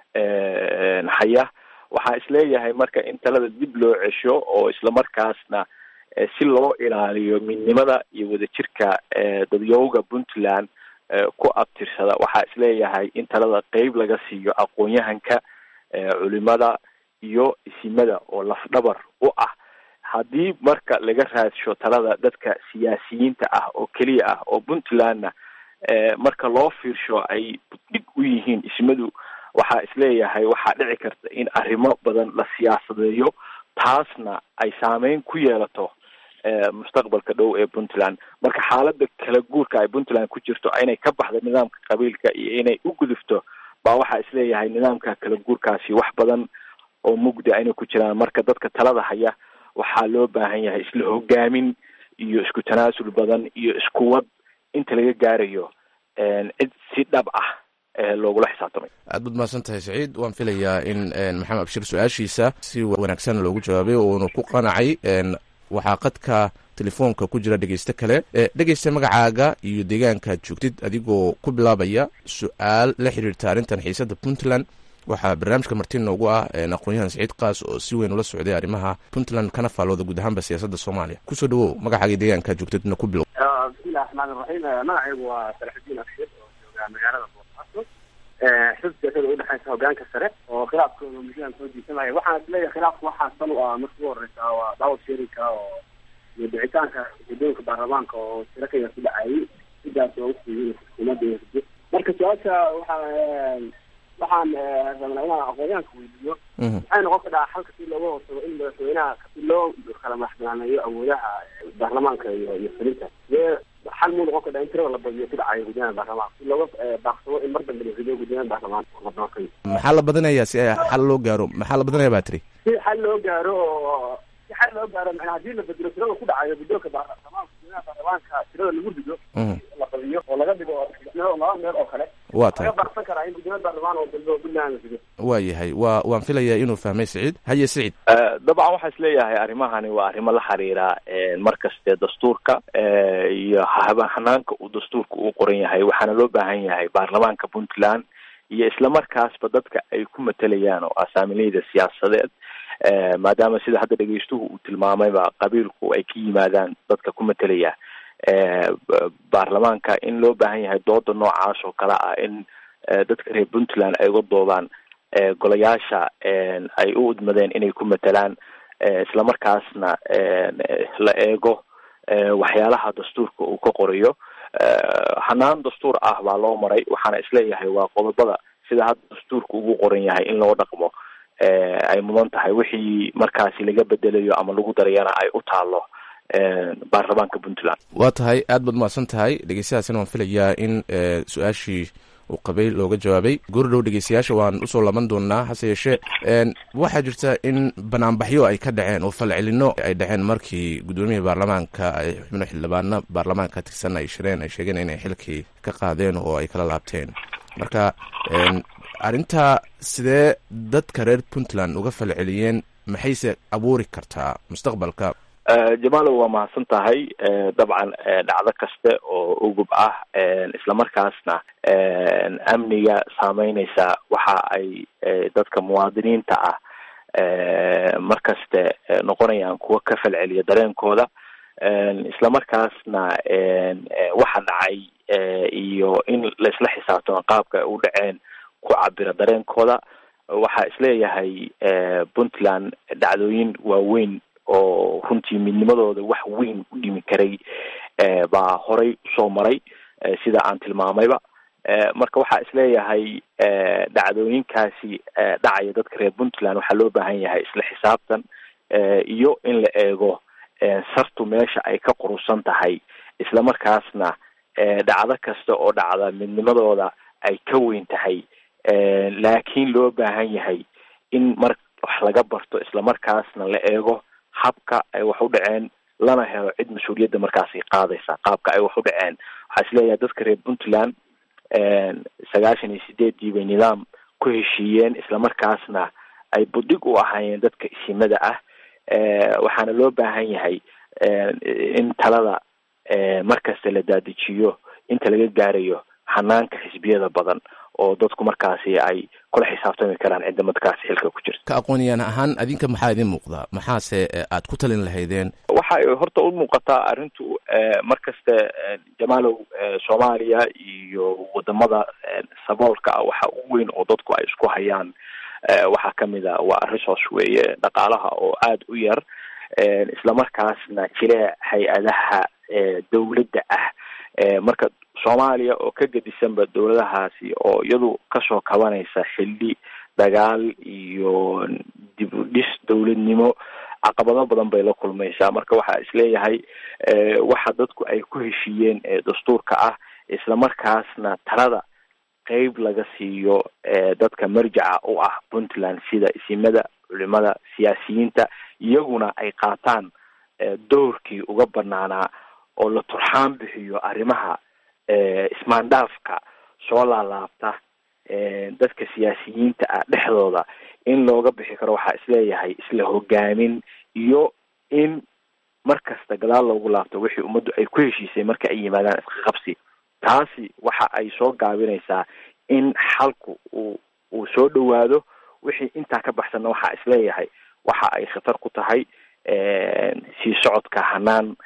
haya waxaa isleeyahay marka in talada dib loo cesho oo islamarkaasna si loo ilaaliyo midnimada iyo wadajirka dadyooga puntland ku abtirsada waxaa isleeyahay in talada qeyb laga siiyo aqoon-yahanka culimada iyo isimada oo lafdhabar u ah haddii marka laga raadsho talada dadka siyaasiyiinta ah oo keliya ah oo puntlandna marka loo fiirsho ay dhig u yihiin ismadu waxaa isleeyahay waxaa dhici karta in arrimo badan la siyaasadeeyo taasna ay saameyn ku yeelato mustaqbalka dhow ee puntland marka xaalada kala guurka ay puntland ku jirto inay ka baxdo nidaamka qabiilka iyo inay u gudubto baa waxaa isleeyahay nidaamka kala guurkaasi wax badan oo mugdi inay ku jiraan marka dadka talada haya waxaa loo baahan yahay isla hogaamin iyo isku tanaasul badan iyo iskuwad inta laga gaarayo cid si dhab ah loogula xisaabtamay aad baad mahadsan tahay saciid waan filayaa in maxamed abshir su-aashiisa si wanaagsan loogu jawaabay uuna ku qanacay waxaa qadka telefoonka ku jira dhegeyste kale dhegeysta magacaaga iyo deegaankaad joogtid adigoo ku bilaabaya su-aal la xiriirta arrintan xiisada puntland waxaa barnaamijka marti noogu ah aqoon-yahan saciid kaas oo si weyn ula socday arrimaha puntland kana faalooda guud ahaanba siyaasadda soomaaliya kusoo dhawow magacaaga deegaankaad joogtidna ku bilow bismillahi raxmaan iraxiim magacaygu waa salaxudiin abshir oo jooga magaalada boosaaso xisb siyasada udhexeysa hogaanka sare oo khilaafkooda muhiim soo jiisanaya waxaan isleeyahay khilaafka waxaa sal u ah marka ugu horeysa waa daawad sheerinka oo iyo dhicitaanka guddoonka baarlamaanka oo tiro ka yar ku dhacayay sidaas oo usiiyey xukuumadda marka su-aasha waxaa waxaan rabnaa inaan aqoonyahanka weydiiyo maxay noqon kadhaa xalka si looga hortago in madaxweynaha si loo kala madaxbanaaneeyo awoodaha baarlamaanka iyo iyo fulinta dee xal muu noqon kadhaa in tirada la badiyo ku dhacayo guddoomiyaha baarlamaanka si looga baaqsado in mar dambe la rido guddoomiyaha baarlamaanka la doortay maxaa la badinayaa si xal loo gaaro maxaa la badinayaa baa tiri si xal loo gaaro oo si xal loo gaaro macnaa haddii la bedelo tirada ku dhacayo guddoonka baarlamaanka guddoomiyaha baarlamaanka tirada lagu rido la badiyo oo laga dhigo laba meel oo kale waa tahay laga baaqsan karaa in guddoomiyaha baarlamaan oo dambe oo puntland la rido waa yahay waa waan filayaa inuu fahmay siciid haye siciid dabcan waxaa is leeyahay arrimahani waa arrimo la xiriira mar kaste dastuurka iyo hanaanka uu dastuurka uu qoran yahay waxaana loo baahan yahay baarlamaanka puntland iyo islamarkaasba dadka ay ku matelayaan oo asaamileyda siyaasadeed maadaama sida hadda dhegeystuhu uu tilmaamayba qabiilku ay ka yimaadaan dadka ku matelaya baarlamaanka in loo baahan yahay dooda noocaas oo kale ah in dadka reer puntland ay uga doodaan golayaasha ay u udmadeen inay ku matelaan islamarkaasna la eego waxyaalaha dastuurka uu ka qorayo hanaan dastuur ah baa loo maray waxaana isleeyahay waa qodobada sida hadda dastuurka ugu qoran yahay in loo dhaqmo ay mudan tahay wixii markaasi laga bedelayo ama lagu darayana ay u taalo baarlamaanka puntland waa tahay aad baad mahadsan tahay dhegeystayaasina waan filayaa in su-aashii uu qabay looga jawaabay goordhow dhegeystayaasha waan usoo laban doonaa hase yeeshee waxaa jirta in banaanbaxyo ay ka dhaceen oo falcelino ay dhaceen markii guddoomiyihii baarlamaanka ay xubno xildhibaano baarlamaanka tirsan ay shireen ay sheegeen inay xilkii ka qaadeen oo ay kala laabteen marka arrintaa sidee dadka reer puntland uga falceliyeen maxayse abuuri kartaa mustaqbalka jamaalow waa mahadsan tahay dabcan dhacdo kaste oo ugub ah islamarkaasna amniga saameyneysa waxa ay dadka muwaadiniinta ah markaste noqonayaan kuwa ka falceliya dareenkooda islamarkaasna waxa dhacay iyo in laisla xisaabtamo qaabka ay u dhaceen ku cabira dareenkooda waxaa isleeyahay puntland dhacdooyin waaweyn oo runtii midnimadooda wax weyn u dhimi karay baa horay usoo maray sida aan tilmaamayba marka waxaa isleeyahay dhacdooyinkaasi dhacaya dadka reer puntland waxaa loo baahan yahay isla xisaabtan iyo in la eego sartu meesha ay ka qurusan tahay islamarkaasna dhacdo kasta oo dhacda midnimadooda ay ka weyn tahay laakiin loo baahan yahay in mar wax laga barto islamarkaasna la eego habka ay wax u dhaceen lana helo cid mas-uuliyadda markaasi qaadaysa qaabka ay wax u dhaceen waxaa isleeyahay dadka reer puntland sagaashan iyo sideedii bay nidaam ku heshiiyeen islamarkaasna ay budhig u ahaayeen dadka isimada ah waxaana loo baahan yahay in talada markasta la daadijiyo inta laga gaarayo hanaanka xisbiyada badan oo dadku markaasi ay kula xisaabtami karaan cidda markaasi xilka ku jirta ka aqooniyaan ahaan adinka maxaa idin muuqdaa maxaase aad ku talin lahaydeen waxa ay horta u muuqataa arrintu markasta jamaalow soomaaliya iyo wadamada saboolka ah waxa ugu weyn oo dadku ay isku hayaan waxaa kamid a waa resource weeye dhaqaalaha oo aada u yar islamarkaasna jile hay-adaha dawladda ah marka soomaaliya oo ka gedisanba dawladahaasi oo iyadu kasoo kabanaysa xilli dagaal iyo dib u dhis dawladnimo caqabado badan bay la kulmaysaa marka waxaa isleeyahay waxa dadku ay ku heshiiyeen dastuurka ah islamarkaasna talada qeyb laga siiyo dadka marjaca u ah puntland sida isimada culimada siyaasiyiinta iyaguna ay qaataan doorkii uga banaanaa oo la turxaan bixiyo arrimaha ismaandhaafka soo laalaabta dadka siyaasiyiinta ah dhexdooda in looga bixi karo waxaa isleeyahay isla hogaamin iyo in mar kasta gadaal loogu laabto wixii ummaddu ay ku heshiisay marka ay yimaadaan iska qabsi taasi waxa ay soo gaabinaysaa in xalku uu uu soo dhowaado wixii intaa ka baxsanna waxaa isleeyahay waxa ay khatar ku tahay sii socodka hanaan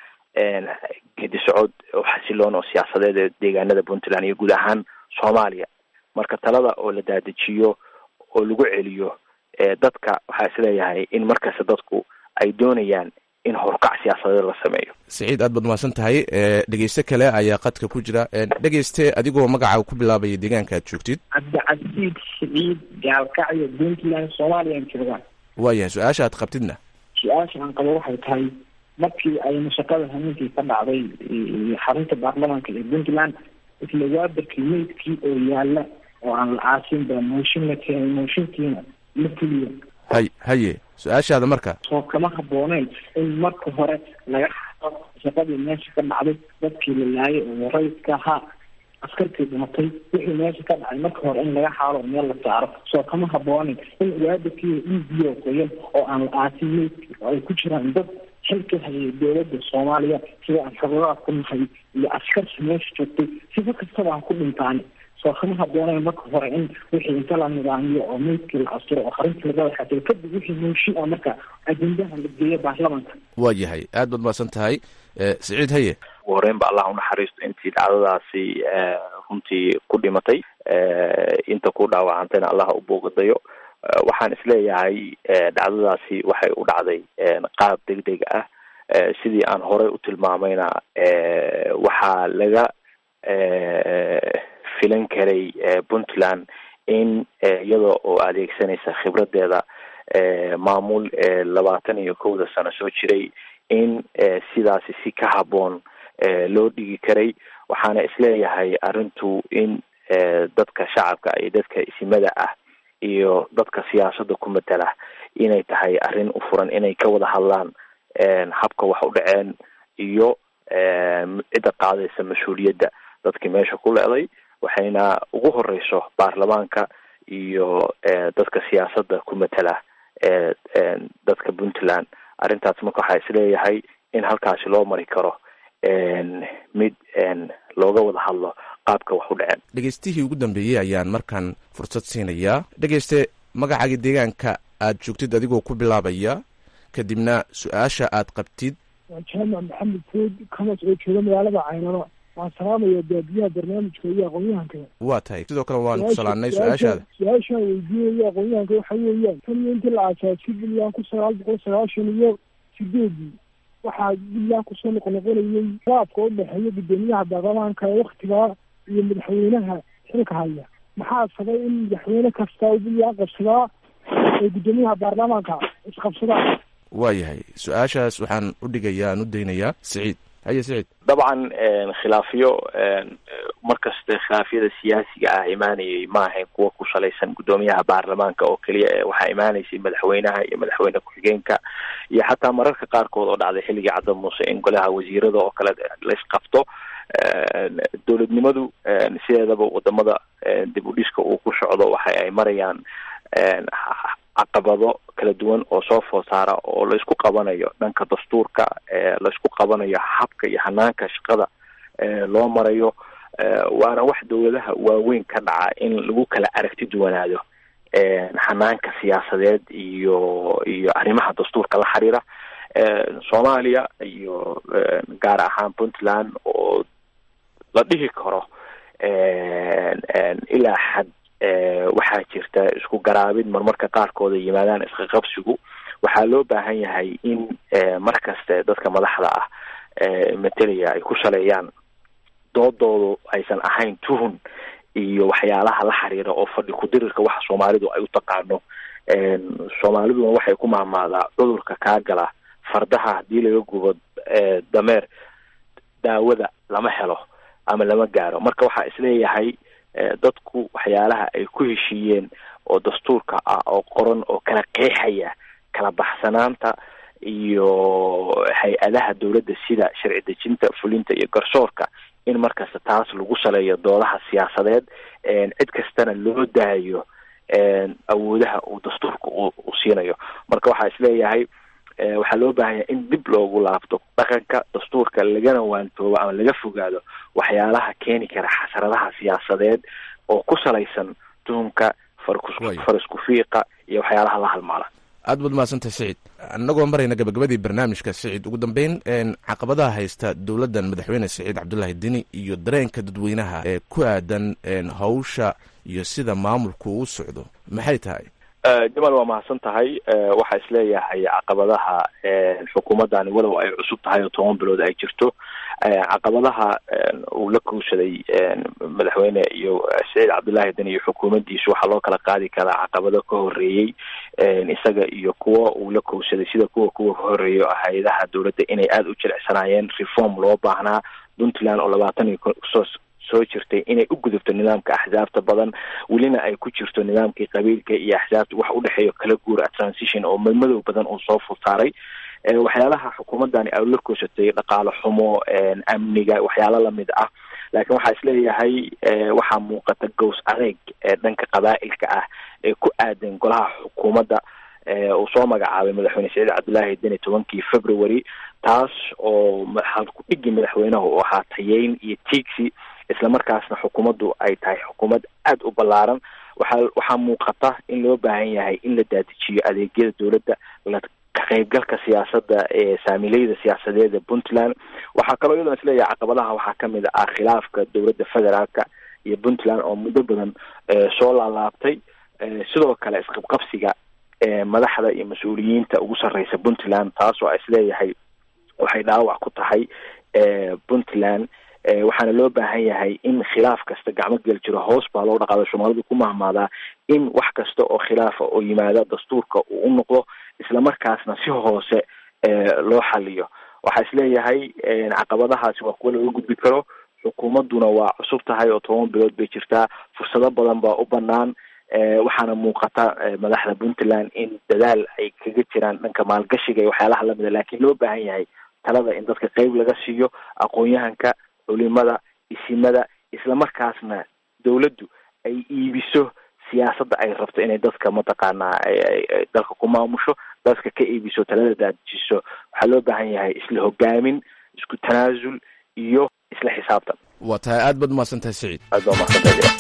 gedi socod oo xasiloon oo siyaasadeed ee deegaanada puntland iyo guud ahaan soomaaliya marka talada oo la daadajiyo oo lagu celiyo dadka waxaa isleeyahay in markasta dadku ay doonayaan in horukac siyaasadeed la sameeyo siciid aad baad mahadsan tahay dhegeyste kale ayaa qadka ku jira dhegeyste adigoo magacaaga ku bilaabaya deegaanka aad joogtid cabdicasiid siciid gaalkacyo puntland somaliyan joogaan waayahay su-aasha aad qabtidna su-aasha aan qabo waxay tahay markii ay mashaqada hameenkii ka dhacday xarunta baarlamaanka ee puntland isla waabarkii meydkii oo yaala oo aan la aasin ba mooshin la keenay mooshinkiina la fuliyo hay haye su-aashaada marka soo kama habooneen in marka hore laga xado shaqadii meesha ka dhacday dadkii la laayay oo rayidka ahaa askartii dhimatay wixii meesha ka dhacay marka hore in laga xaalo meel la saaro soo kama haboonin in waabarkii indiyo qoyan oo aan la aasin meydkii oo ay ku jiraan dad xilka hayay dowladda soomaaliya sida aan xogadaad ku nahay iyo askarsi meesha joogtay sifa kastaba aan ku dhintaan soo kama habooneen marka hore in wixii inta la nidaamiyo oo meydkii la asturo oo qarintii laga waxaatay kadib wixii mooshin ah marka ajendaha la geeyo baarlamaanka waa yahay aad baad mahadsan tahay siciid haye ugu horeyn ba allah unaxariisto intii dhacdadaasi runtii ku dhimatay inta ku dhaawacantayna allah u booqadayo waxaan isleeyahay dhacdadaasi waxay u dhacday qaab deg deg ah sidii aan horey u tilmaamayna waxaa laga filan karay puntland in iyada oo adeegsanaysa khibradeeda maamul labaatan iyo kowda sano soo jiray in sidaasi si ka haboon loo dhigi karay waxaana isleeyahay arrintu in dadka shacabka iyo dadka isimada ah iyo dadka siyaasadda ku matala inay tahay arrin u furan inay ka wada hadlaan habka wax u dhaceen iyo cidda qaadaysa mas-uuliyadda dadkii meesha ku leeday waxayna ugu horeyso baarlamaanka iyo dadka siyaasadda ku matala dadka puntland arrintaas marka waxaa isleeyahay in halkaasi loo mari karo mid looga wada hadlo qaabka wax u dhaceen dhegeystihii ugu dambeeyey ayaan markaan fursad siinayaa dhegeyste magacaaga deegaanka aad joogtid adigoo ku bilaabaya kadibna su-aasha aad qabtid waa jaamac maxamed food kamas oo jooga magaalada caynano waan salaamaya baabiyaha barnaamijka iyo aqoon-yahanka waa tahay sidoo kale waan ku salaanay su-aashaada su-aashaan weydiinaya aqoon-yahanka waxa weeyaan tan iyo intii la aasaasay puntland kun sagaal boqol sagaashan iyo sideedii waxaa puntland kusoo noqonoqonayay raabka u dhexeeya guddoomiyaha baarlamaanka ee waktigaa iyo madaxweynaha xilka haya maxaa sabay in madaxweyne kasta u puntland qabsadaa ee guddoomiyaha baarlamaanka isqabsadaan waa yahay su-aashaas waxaan u dhigayaa aan u daynayaa siciid haye siciid dabcan khilaafiyo markaste khilaafyada siyaasiga ah imaanayay ma ahayn kuwa ku salaysan guddoomiyaha baarlamaanka oo keliya ee waxaa imaanaysay madaxweynaha iyo madaxweyne ku-xigeenka iyo xataa mararka qaarkood oo dhacday xilligii cadda muuse in golaha wasiirada oo kale laysqabto dowladnimadu sideedaba wadamada dib u dhiska uu ku socdo waxa ay marayaan caqabado kala duwan oo soo food saara oo laysku qabanayo dhanka dastuurka laysku qabanayo habka iyo hanaanka shaqada loo marayo waana wax dowladaha waaweyn ka dhaca in lagu kala aragti duwanaado hanaanka siyaasadeed iyo iyo arrimaha dastuurka la xiriira soomaaliya iyo gaar ahaan puntland oo la dhihi karo ilaa xad waxaa jirta isku garaabid marmarka qaarkood ay yimaadaan isqaqabsigu waxaa loo baahan yahay in mar kaste dadka madaxda ah matelaya ay ku saleeyaan doodoodu aysan ahayn tuhun iyo waxyaalaha la xiriira oo fadhi ku-dirirka waxa soomaalidu ay u taqaano soomaaliduna waxay ku mahmaadaa cudurka kaa gala fardaha haddii laga gubo dameer daawada lama helo ama lama gaaro marka waxaa isleeyahay dadku waxyaalaha ay ku heshiiyeen oo dastuurka ah oo qoran oo kala qeexaya kala baxsanaanta iyo hay-adaha dowladda sida sharci dejinta fulinta iyo garsoorka in markasta taas lagu saleeyo doodaha siyaasadeed cid kastana loo daayo awoodaha uu dastuurka u siinayo marka waxaa isleeyahay waxaa loo baahanya in dib loogu laabto dhaqanka dastuurka lagana waantoobo ama laga fogaado waxyaalaha keeni kara xasradaha siyaasadeed oo ku salaysan tuhumka farisku fiiqa iyo waxyaalaha la halmaala aad baad mahadsantahay siciid annagoo marayna gabagabadii barnaamijka siciid ugu dambeyn caqabadaha haysta dowladdan madaxweyne siciid cabdullaahi dini iyo dareenka dadweynaha ee ku aadan hawsha iyo sida maamulku uu socdo maxay tahay jamal waa mahadsan tahay waxaa isleeyahay caqabadaha xukuumaddani walow ay cusub tahay oo toban bilood ay jirto caqabadaha uu la kuushaday madaxweyne iyo saciid cabdullaahi deni iyo xukuumaddiisu waxaa loo kala qaadi karaa caqabado ka horeeyey isaga iyo kuwa uu la kuushaday sida kuwa kuwa ka horeeyo hay-adaha dowladda inay aada u jilicsanaayeen reform loo baahnaa puntland oo labaatan iyo soo soo jirtay inay u gudubto nidaamka axsaabta badan welina ay ku jirto nidaamkii qabiilka iyo axsaabta wax udhexeeyo kala guura transition oo madmadow badan uu soo fulsaaray waxyaalaha xukuumaddani ay la koosatay dhaqaale xumo amniga waxyaalo lamid ah laakiin waxaa isleeyahay waxaa muuqata gows adeeg dhanka qabaa'ilka ah ee ku aadan golaha xukuumadda uu soo magacaabay madaxweyne saciid cabdullaahi deni tobankii february taas oo halku-dhigi madaxweynaha uu ahaa tayeyn iyo tiigsi islamarkaasna xukuumaddu ay tahay xukuumad aada u ballaaran waxaa waxaa muuqata in loo baahan yahay in la daadijiyo adeegyada dowladda la ka qaybgalka siyaasadda ee saamileyda siyaasadeed ee puntland waxaa kaloo iyadoona isleeyahay caqabadaha waxaa kamid ah khilaafka dowladda federaalka iyo puntland oo muddo badan soo laalaabtay sidoo kale isqabqabsiga madaxda iyo mas-uuliyiinta ugu sarreysa puntland taas oo isleeyahay waxay dhaawac ku tahay puntland waxaana loo baahan yahay in khilaaf kasta gacmo gel jiro hoos baa loo dhaqaada soomaalidu ku mahmaadaa in wax kasta oo khilaafa oo yimaada dastuurka uu u noqdo islamarkaasna si hoose loo xaliyo waxaa isleeyahay caqabadahaasi waa kuwa laga gudbi karo xukuumadduna waa cusub tahay oo toban bilood bay jirtaa fursado badan baa u banaan waxaana muuqata madaxda puntland in dadaal ay kaga jiraan dhanka maalgashiga iyo waxyaalaha lamida laakiin loo baahan yahay talada in dadka qeyb laga siiyo aqoon-yahanka culimada isimada islamarkaasna dowladdu ay iibiso siyaasadda ay rabto inay dadka mataqaanaa dalka ku maamusho dadka ka iibiso talada daadijiso waxaa loo baahan yahay isla hogaamin isku tanaasul iyo isla xisaabtan waa tahay aad baad umahadsan tahay siciid aad baa umahadsantahay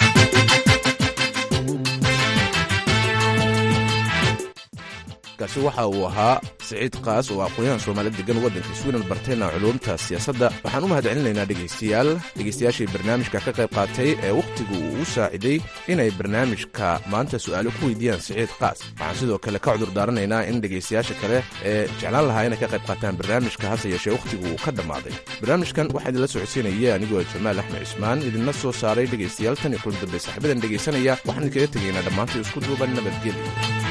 kaasi waxa uu ahaa siciid kaas oo aqoon-yahan soomaali degan waddanka sweden bartayna culuumta siyaasadda waxaan u mahad celinaynaa dhegaystayaal dhegaystayaashii barnaamijka ka qayb qaatay ee wakhtigu uu u saaciday inay barnaamijka maanta su'aalo ku weydiiyaan siciid kaas waxaan sidoo kale ka cudur daaranaynaa in dhegaystayaasha kale ee jeclaan lahaa inay ka qayb qaataan barnaamijka hase yeeshee wakhtigu uu ka dhammaaday barnaamijkan waxaa idinla socodsiinaya anigoo jamaal axmed cismaan idinla soo saaray dhegaystayaal tan iyo kulan dambe saaxiibadan dhegaysanaya waxaan idinkaga tegaynaa dhammaantii isku duuban nabadgelyo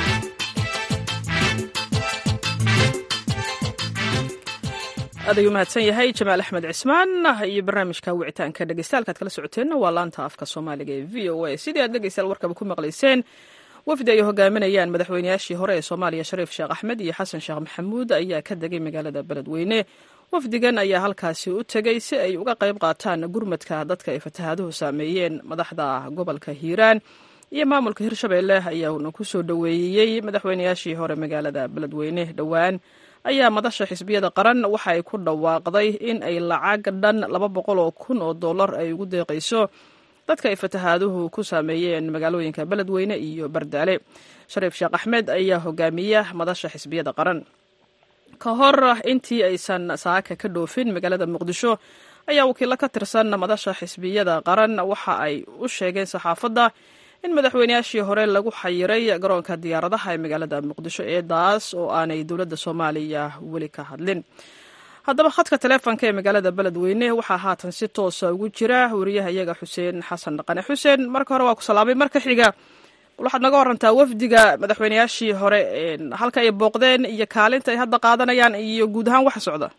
aad ayuu mahadsan yahay jamaal axmed cismaan iyo barnaamijka wicitaanka dhegeystayaal kala socoteenna waa laanta afka soomaaliga ee v o a sidii aad dhegeystayaal warkaba ku maqlayseen wafdi ay hogaaminayaan madaxweynayaashii hore ee soomaaliya shariif sheekh axmed iyo xasan sheekh maxamuud ayaa ka degay magaalada beledweyne wafdigan ayaa halkaasi u tegey si ay uga qayb qaataan gurmadka dadka ay fatahaaduhu saameeyeen madaxda gobolka hiiraan iyo maamulka hirshabeelle ayaana ku soo dhoweeyey madaxweynayaashii hore magaalada beledweyne dhowaan ayaa madasha xisbiyada qaran waxa ay ku dhawaaqday in ay lacag dhan laba boqol oo kun oo dollar ay ugu deeqayso dadka ay fatahaaduhu ku saameeyeen magaalooyinka beledweyne iyo bardaale shariif sheekh axmed ayaa hogaamiya madasha xisbiyada qaran ka hor intii aysan saaka ka dhoofin magaalada muqdisho ayaa wakiilo ka tirsan madasha xisbiyada qaran waxa ay u sheegeen saxaafadda in madaxweynayaashii hore lagu xayiray garoonka diyaaradaha ee magaalada muqdisho eedaas oo aanay dowladda soomaaliya weli ka hadlin haddaba khadka taleefonka ee magaalada beledweyne waxaa haatan si toosa ugu jira wariyaha iyaga xuseen xasan dhaqane xuseen marka hore waa ku salaamay marka xiga waxaad naga warantaa wafdiga madaxweynayaashii hore halka ay booqdeen iyo kaalinta ay hadda qaadanayaan iyo guud ahaan waxa socda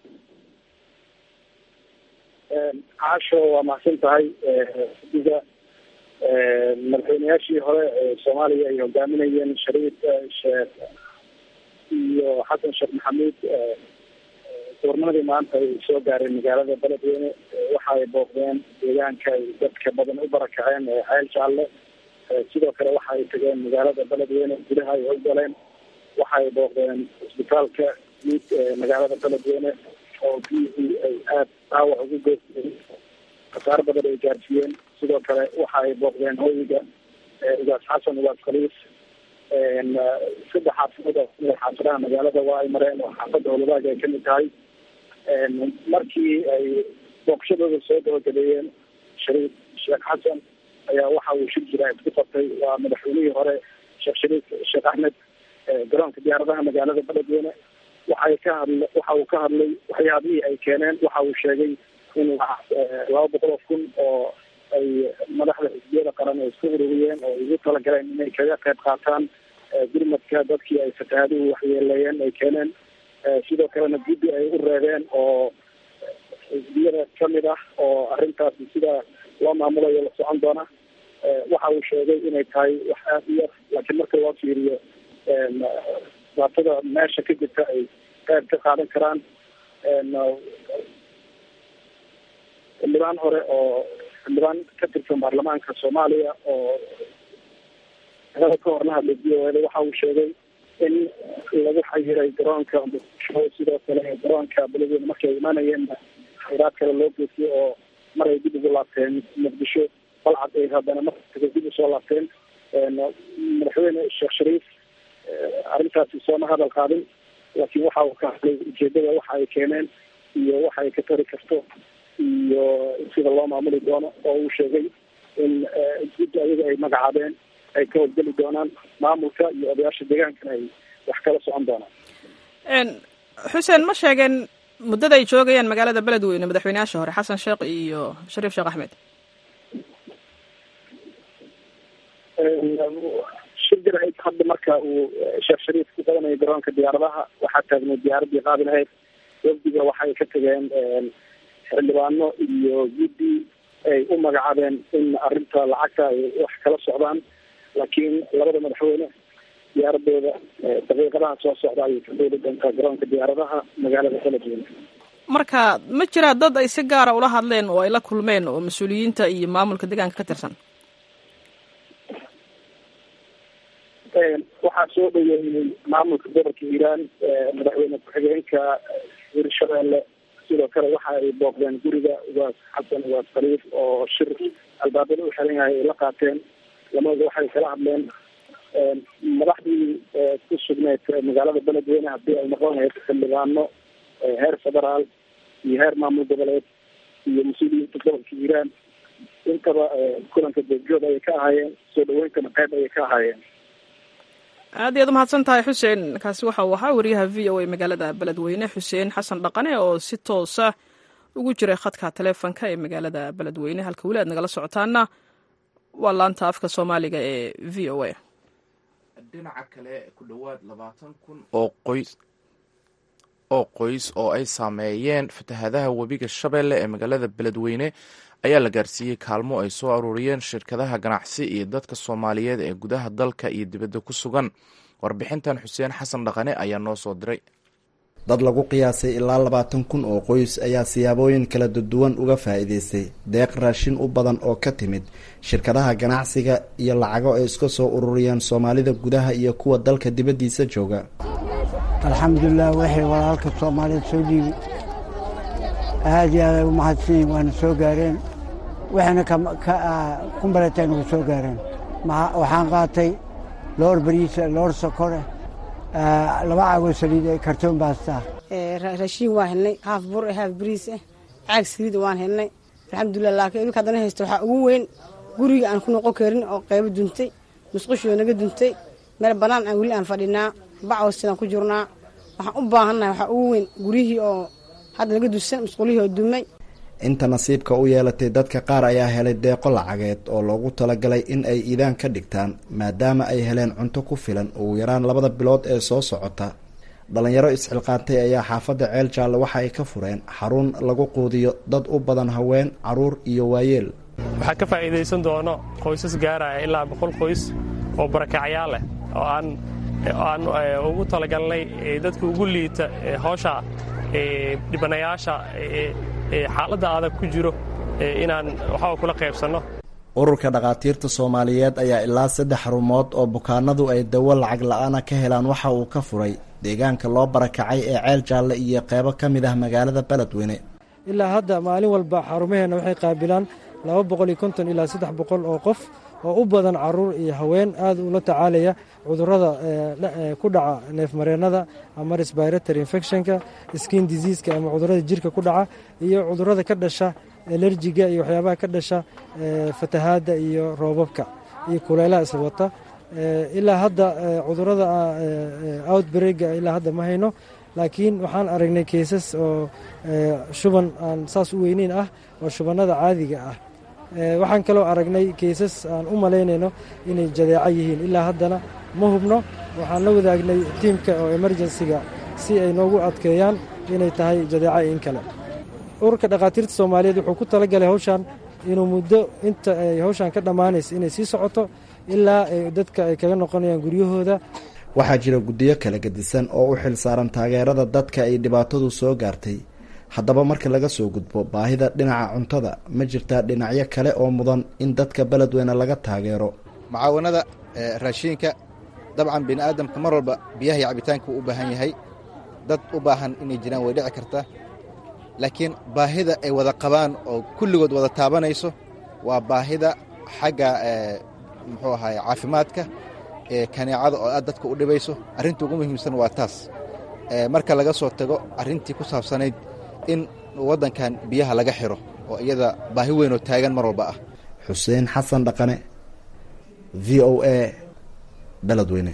caasho waa mahadsan tahay wafdiga madaxweynayaashii hore ee soomaaliya ay hogaaminayeen shariif sheekh iyo xasan sheekh maxamuud goornimadii maanta ay soo gaareen magaalada beledweyne waxa ay booqdeen deegaanka ay dadka badan u barakaceen ee ceel jaalle sidoo kale waxa ay tageen magaalada beledweyne gudaha ay howgaleen waxa ay booqdeen isbitaalka guud ee magaalada beledweyne oo biyihii ay aada dhaawac ugu geysteen khasaar badan ay gaarsiiyeen sidoo kale waxa ay booqdeen hoyiga ugaas xasan ugaas khaliis saddex xaafidood oo kamid xaafadaha magaalada waa ay mareen oo xaafadda howladaag ay kamid tahay markii ay booqashadooda soo gabagabeeyeen shariif sheekh xasan ayaa waxa uu shir jira isku qabtay waa madaxweynihii hore sheekh shariif sheekh axmed garoonka diyaaradaha magaalada beledweyne waxay ka hadla waxa uu ka hadlay waxyaabihii ay keeneen waxa uu sheegay in laba boqol oo kun oo ay madaxda xisbiyada qaran ay isku ururiyeen oo ugu talagaleen inay kaga qayb qaataan gurmadka dadkii ay fatahaaduhu waxyeeleeyeen ay keeneen sidoo kalena guddi ay u reebeen oo xisbiyada kamid ah oo arrintaasi sida loo maamulayo la socon doona waxa uu sheegay inay tahay wax aada u yar laakiin marka loo fiiriyo dhibaatada meesha ka jirta ay qayb ka qaadan karaan xildhibaan hore oo xildhibaan ka tirsan baarlamaanka soomaaliya oo ada ka horna hadlay v o eda waxa uu sheegay in lagu xayiray garoonka muqdisho sidoo kale garoonka beledweyne markay imaanayeen khayraad kale loo geystay oo mar ay dib ugu laabteen muqdisho balcad ay haddana markaa dib usoo laabteen madaxweyne sheekh shariif arrintaasi sooma hadal qaadin laakiin waxa uu ka hadlay ujeedada waxa ay keeneen iyo waxa ay ka tari karto iyo sida loo maamuli doono oo uu sheegay in guddi ayaga ay magacaabeen ay ka howlgeli doonaan maamulka iyo odayaasha deegaankana ay wax kala socon doonaan xuseen ma sheegeen muddada ay joogayaan magaalada beledweyne madaxweyneyaasha hore xasan sheekh iyo shariif sheekh axmed shir jaraid hadda marka uu sheekh shariif ku qabanayo garoonka diyaaradaha waxaa taagnay diyaaraddii qaadi lahayd wafdiga waxay ka tageen xildhibaano iyo guddi ay u magacaabeen in arrinta lacagta ay wax kala socdaan laakiin labada madaxweyne diyaaradooda daqiiqadaha soo socda ayay ka dooli doontaa garoonka diyaaradaha magaalada beledweyne marka ma jiraa dad ay si gaara ula hadleen oo ay la kulmeen oo mas-uuliyiinta iyo maamulka deegaanka ka tirsan waxaa soo dhaweeyey maamulka gobolka hiiraan madaxweyne ku-xigeenka hirshabeelle sidoo kale waxa ay booqdeen guriga ugaas xasan ugaas khaliif oo shir albaabada u xiran yahay ay la qaateen lamada waxay kala hadleen madaxdii ku sugneyd magaalada beledweyne haddii ay noqon lahayd xildhibaano heer federaal iyo heer maamul goboleed iyo mas-uuliyiinta gobolka hiiraan intaba kulanka goobjoog ayay ka ahaayeen soo dhaweyntana qayb ayay ka ahaayeen aad iyaad umahadsan tahay xuseen kaasi waxa uu ahaa wariyaha v o a magaalada beledweyne xuseen xasan dhaqane oo si toosa ugu jiray khadka taleefonka ee magaalada beledweyne halka weli aad nagala socotaana waa laanta afka soomaaliga ee v o a dhinaca kale ku dhowaad labaatan kun oo qoys oo qoys oo ay saameeyeen fatahaadaha webiga shabeelle ee magaalada beledweyne ayaa la gaarsiiyey kaalmo ay soo aruuriyeen shirkadaha ganacsi iyo dadka soomaaliyeed ee gudaha dalka iyo dibadda ku sugan warbixintan xuseen xasan dhaqane ayaa noo soo diray dad lagu qiyaasay ilaa labaatan kun oo qoys ayaa siyaabooyin kala duwan uga faa'iidaystay deeq raashin u badan oo ka timid shirkadaha ganacsiga iyo lacago ay iska soo ururiyeen soomaalida gudaha iyo kuwa dalka dibaddiisa jooga alxamdulilah waxay walaalka soomaaliyeed soo dhiibi aad iyo aad ay u mahadsanyihin waana soo gaareen waxayna kumbaleteen ugu soo gaareen waxaan qaatay loor bariisa loor sokore laba caagoo saliid ee kartoon baastaa raashiin waan helnay haaf bur haaf bariis ah caag saliida waan helnay alxamdulilah laakiin idinka haddana haysta waxaa ugu weyn guriga aan ku noqon karin oo qaybo duntay musqushoo naga duntay meel bannaan aan weli aan fadhinaa bacow sidaan ku jirnaa waxaan u baahannahay waxaa ugu weyn guryihii oo hadda naga dusan musqulihii oo dumay inta nasiibka u yeelatay dadka qaar ayaa helay deeqo lacageed oo loogu talagalay in ay iidaan ka dhigtaan maadaama ay heleen cunto ku filan ugu yaraan labada bilood ee soo socota dhalinyaro isxilqaantay ayaa xaafadda ceel jaalle waxa ay ka fureen xarun lagu quudiyo dad u badan haween caruur iyo waayeel waxaa ka faa'iidaysan doono qoysas gaaraya ilaa boqol qoys oo barakacyaal leh oo aan aan ugu talagalnay dadka ugu liita hawsha dhibanayaasha xaaladda adag ku jiro inaan waxaa kula qaybsanno ururka dhakhaatiirta soomaaliyeed ayaa ilaa saddex xarumood oo bukaanadu ay dawo lacag la-aana ka helaan waxa uu ka furay deegaanka loo barakacay ee ceel jaalle iyo qeybo ka mid ah magaalada beledweyne ilaa hadda maalin walba xarumaheenna waxay qaabilaan laba boqol iyo konton ilaa saddex boqol oo qof oo u badan caruur iyo haween aad ula tacaalaya cudurrada ku dhaca neefmareennada ama resbiratory infectionka skin diseaska ama cudurrada jirka ku dhaca iyo cudurrada ka dhasha alerjiga iyo waxyaabaha ka dhasha fatahaadda iyo roobabka iyo kulaylaha iswata ilaa hadda cudurada outbreega ilaa hadda ma hayno laakiin waxaan aragnay keysas oo shuban aan saas u weyneyn ah oo shubannada caadiga ah waxaan kaloo aragnay keysas aan u malaynayno inay jadeeco yihiin ilaa haddana ma hubno waxaan la wadaagnay tiimka oo emerjensiga si ay noogu adkeeyaan inay tahay jadeeco in kale ururka dhakhaatiirta soomaaliyeed wuxuu ku talagalay hawshan inuu muddo inta ay hawshan ka dhammaanaysa inay sii socoto ilaa dadka ay kaga noqonayaan guryahooda waxaa jira guddiyo kala gedisan oo u xil saaran taageerada dadka ay dhibaatadu soo gaartay haddaba marka laga soo gudbo baahida dhinaca cuntada ma jirtaa dhinacyo kale oo mudan in dadka beledweyne laga taageero mucaawanada raashiinka dabcan bini aadamka mar walba biyaha iyo cabitaanka wuu u baahan yahay dad u baahan inay jiraan way dhici kartaa laakiin baahida ay wada qabaan oo kulligood wada taabanayso waa baahida xagga muxuu ahaye caafimaadka ee kaneecada oo aad dadka u dhibayso arrinta ugu muhiimsan waa taas marka laga soo tago arrintii ku saabsanayd in waddankan biyaha laga xiro oo iyada baahi weynoo taagan mar walba ah xuseen xasan dhaqane v o a beledweyne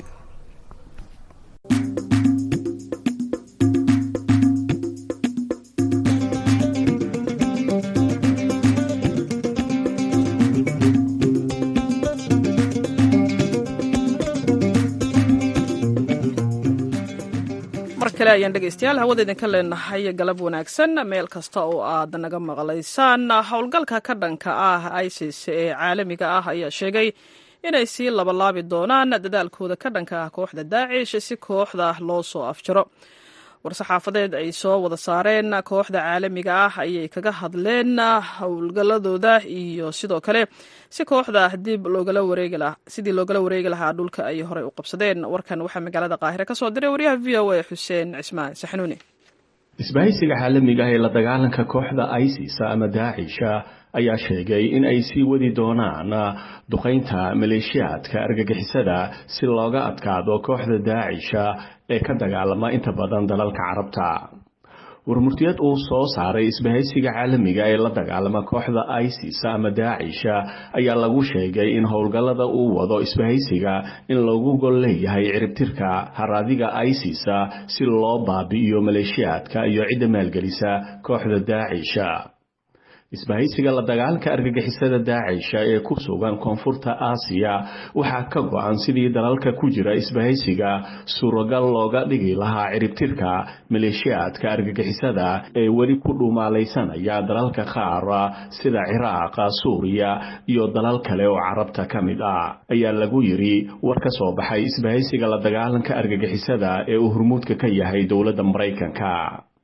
ayaan dhegeystayaal hawada idinka leenahay galab wanaagsan meel kasta oo aad naga maqlaysaan howlgalka ka dhanka ah isis ee caalamiga ah ayaa sheegay inay sii labalaabi doonaan dadaalkooda ka dhanka ah kooxda daacish si kooxda loo soo afjaro war-saxaafadeed ay soo wada saareen kooxda caalamiga ah ayay kaga hadleen howlgaladooda iyo sidoo kale si kooxda dib sidii loogala wareegi lahaa dhulka ay horey u qabsadeen warkan waxaa magaalada qaahire ka soo diray waryaha v o a xuseen cismaan saxnuuni isbahaysiga caalamiga ee la dagaalanka kooxda isis ama daacisha ayaa sheegay in ay sii wadi doonaan duqaynta maleeshiyaadka argagixisada si looga adkaado kooxda daacisha ee ka dagaalama inta badan dalalka carabta warmurtiyad uu soo saaray isbahaysiga caalamiga ee la dagaalama kooxda isis ama daacisha ayaa lagu sheegay in howlgallada uu wado isbahaysiga in lagu gol leeyahay ciribtirka haraadiga isis si loo baabi'iyo maleeshiyaadka iyo cidda maalgelisa kooxda daacisha isbahaysiga la dagaalanka argagixisada daacisha ee ku sugan koonfurta aasiya waxaa ka go-an sidii dalalka ku jira isbahaysiga suuragal looga dhigi lahaa ciribtirka maleeshiyaadka argagixisada ee weli ku dhumaalaysanaya dalalka qaar sida ciraaqa suuriya iyo dalal kale oo carabta ka mid ah ayaa lagu yidhi war ka soo baxay isbahaysiga la dagaalanka argagixisada ee uu hormuudka ka yahay dowladda maraykanka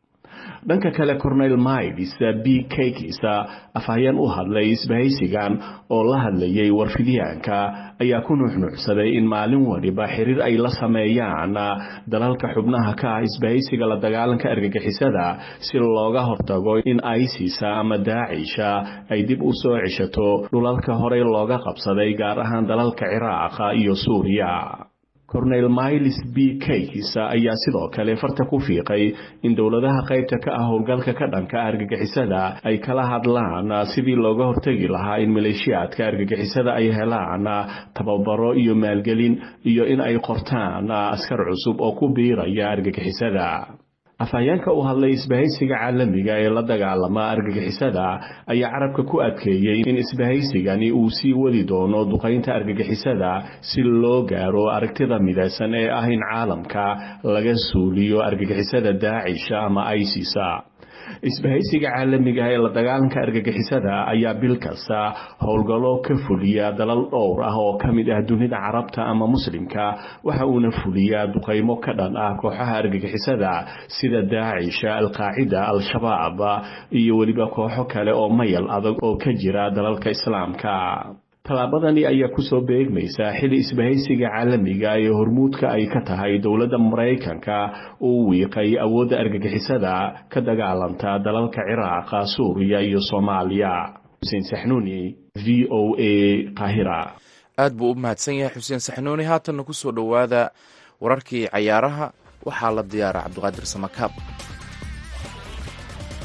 dhanka kale cornel miles b kakis afhayeen u hadlay isbahaysigan oo la hadlayay warfidyaanka ayaa ku nuuxnuuxsaday in maalin waliba xiriir ay la sameeyaan dalalka xubnaha ka ah isbahaysiga la dagaalanka argagixisada si looga hortago in isis ama daacisha ay dib u soo ceshato dhulalka horey looga qabsaday gaar ahaan dalalka ciraaqa iyo suuriya cornel miles b kakis ayaa sidoo kale farta ku fiiqay in dowladaha qaybta ka ah howlgalka ka dhanka argagixisada ay kala hadlaan sidii looga hortegi lahaa in maleeshiyaadka argagixisada ay helaan tababaro iyo maalgelin iyo in ay qortaan askar cusub oo ku biiraya argagixisada afhayeenka u hadlay isbahaysiga caalamiga ee la dagaalama argagixisada ayaa carabka ku adkeeyey in isbahaysigani uu sii wadi doono duqaynta argagixisada si loo gaaro aragtida midaysan ee ah in caalamka laga suuliyo argagixisada daacisha ama isis isbahaysiga caalamiga ee la dagaalanka argagixisada ayaa bil kasta howlgallo ka fuliya dalal dhowr ah oo ka mid ah dunida carabta ama muslimka waxa uuna fuliyaa duqaymo ka dhan ah kooxaha argagixisada sida daacisha alqaacida al-shabaab iyo weliba kooxo kale oo mayal adag oo ka jira dalalka islaamka tallaabadani ayaa kusoo beegmaysa xili isbahaysiga caalamiga ee hormuudka ay ka tahay dowladda maraykanka uu wiiqay awoodda argagixisada ka dagaalanta dalalka ciraaqa suuriya iyo soomaaliya xuseen saxnuuni v o a qaahira aad buu u mahadsan yahay xuseen saxnuuni haatanna kusoo dhowaada wararkii cayaaraha waxaa la diyaara cabdiqaadir samakaab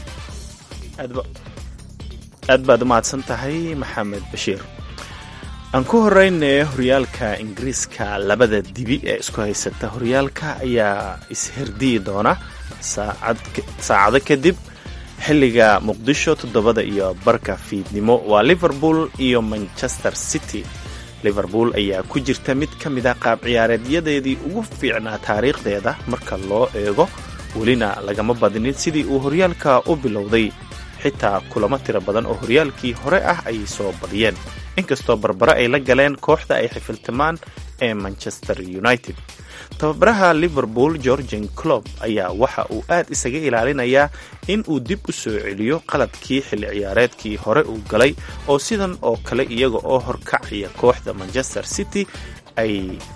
aad baad u mahadsan tahay maxamed bashiir aan ku horeyne horyaalka ingiriiska labada dibi ee isku haysata horyaalka ayaa isherdiyi doona saacado kadib xilliga muqdisho toddobada iyo barka fiidnimo waa liverpool iyo manchester city liverpool ayaa ku jirta mid ka mid a qaab ciyaareedyadeedii ugu fiicnaa taariikhdeeda marka loo eego welina lagama badinin sidii uu horyaalka u bilowday xitaa kulamo tiro badan oo horyaalkii hore ah ayay soo badiyeen inkastoo barbare ay la galeen kooxda ay xifiltimaan ee manchester united tababaraha liverpool georgian clob ayaa waxa uu aad isaga ilaalinayaa in uu dib u soo celiyo qaladkii xilli ciyaareedkii hore uu galay oo sidan oo kale iyaga oo horkacaya kooxda manchester city ay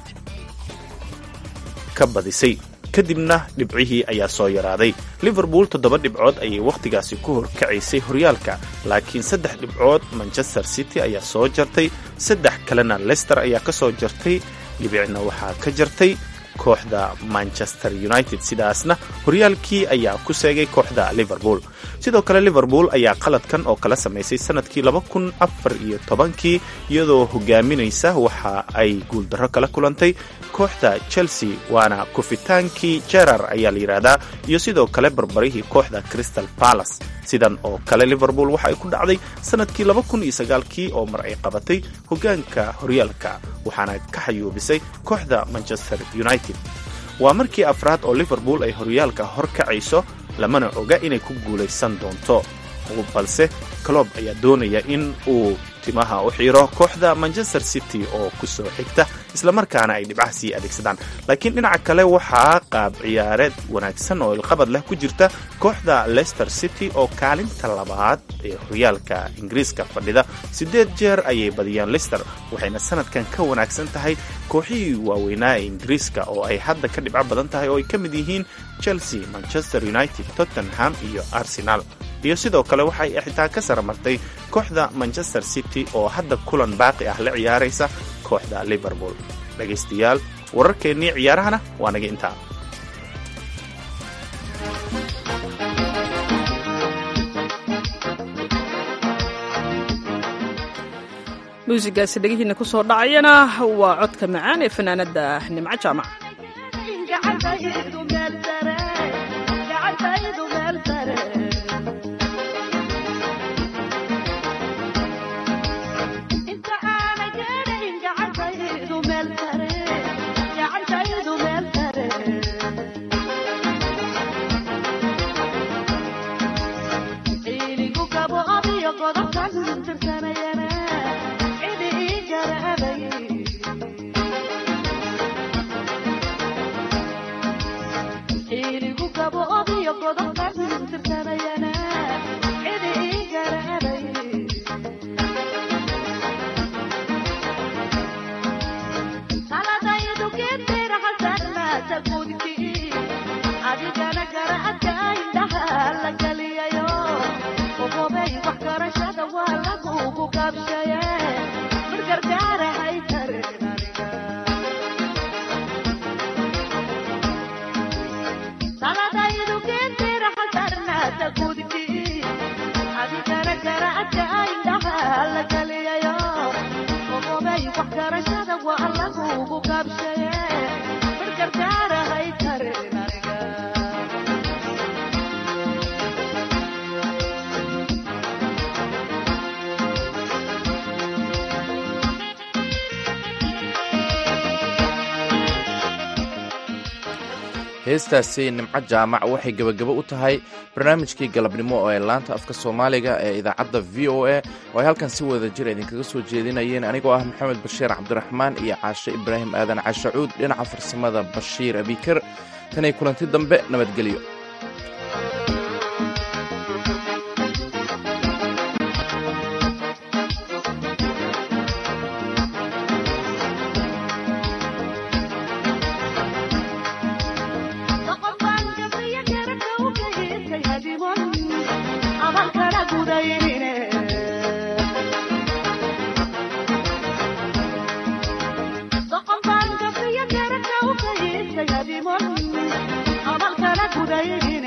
ka badisay kadibna dhibcihii ayaa soo yaraaday liverpool toddoba dhibcood ayay wakhtigaasi ku horkacaysay horyaalka laakiin saddex dhibcood manchester city ayaa soo jartay saddex kalena lester ayaa ka soo jartay dhibicna waxaa ka jartay kooxda manchester united sidaasna horyaalkii ayaa ku seegay kooxda liverpool sidoo kale liverpool ayaa qaladkan oo kala samaysay sanadkii laba kun afar iyo tobankii iyadoo hogaaminaysa waxa ay guuldarro kala kulantay kooxda chelsea waana kufitaankii jerar ayaa la yidhaahdaa iyo sidoo kale barbarihii kooxda crystal palace sidan oo kale liverpool waxa ay ku dhacday sanadkii laba kun iyo sagaalkii oo mar ay qabatay hogaanka horyaalka waxaana ka xayuubisay kooxda manchester united waa markii afraad oo liverpool ay horyaalka hor kacayso lamana oga inay ku guulaysan doonto balse clob ayaa doonaya in uu timaha u xiiro kooxda manchester city oo ku soo xigta islamarkaana ay dhibcaha sii adeegsadaan laakiin dhinaca kale waxaa qaab ciyaareed wanaagsan oo ilqabad leh ku jirta kooxda leicester city oo kaalinta labaad ee horyaalka ingiriiska fadhida siddeed jeer ayay badiyaan lister waxayna sanadkan ka wanaagsan tahay kooxihii waaweynaa ee ingiriiska oo ay hadda ka dhibco badan tahay oo ay ka mid yihiin chelsea manchester united tottenham iyo arsenal iyo sidoo kale waxay xitaa ka saramartay kooxda manchester city oo hadda kulan baaqi ah la ciyaaraysa kooxda liverpool dhegaystayaal wararkeennii ciyaarahana waa naga intaa muusigaasi dhegihiina ku soo dhacayana waa codka macaan ee fanaanadda nimco jaamac heestaasi nimco jaamac waxay gebagabo u tahay barnaamijkii galabnimo oo ee laanta afka soomaaliga ee idaacadda v o a oo ay halkan si wada jir idinkaga soo jeedinayeen anigoo ah maxamed bashiir cabdiraxmaan iyo caashe ibraahim aadan cashacuud dhinaca farsamada bashiir abikar tanay kulanti dambe nabadgelyo amalkana gudayihin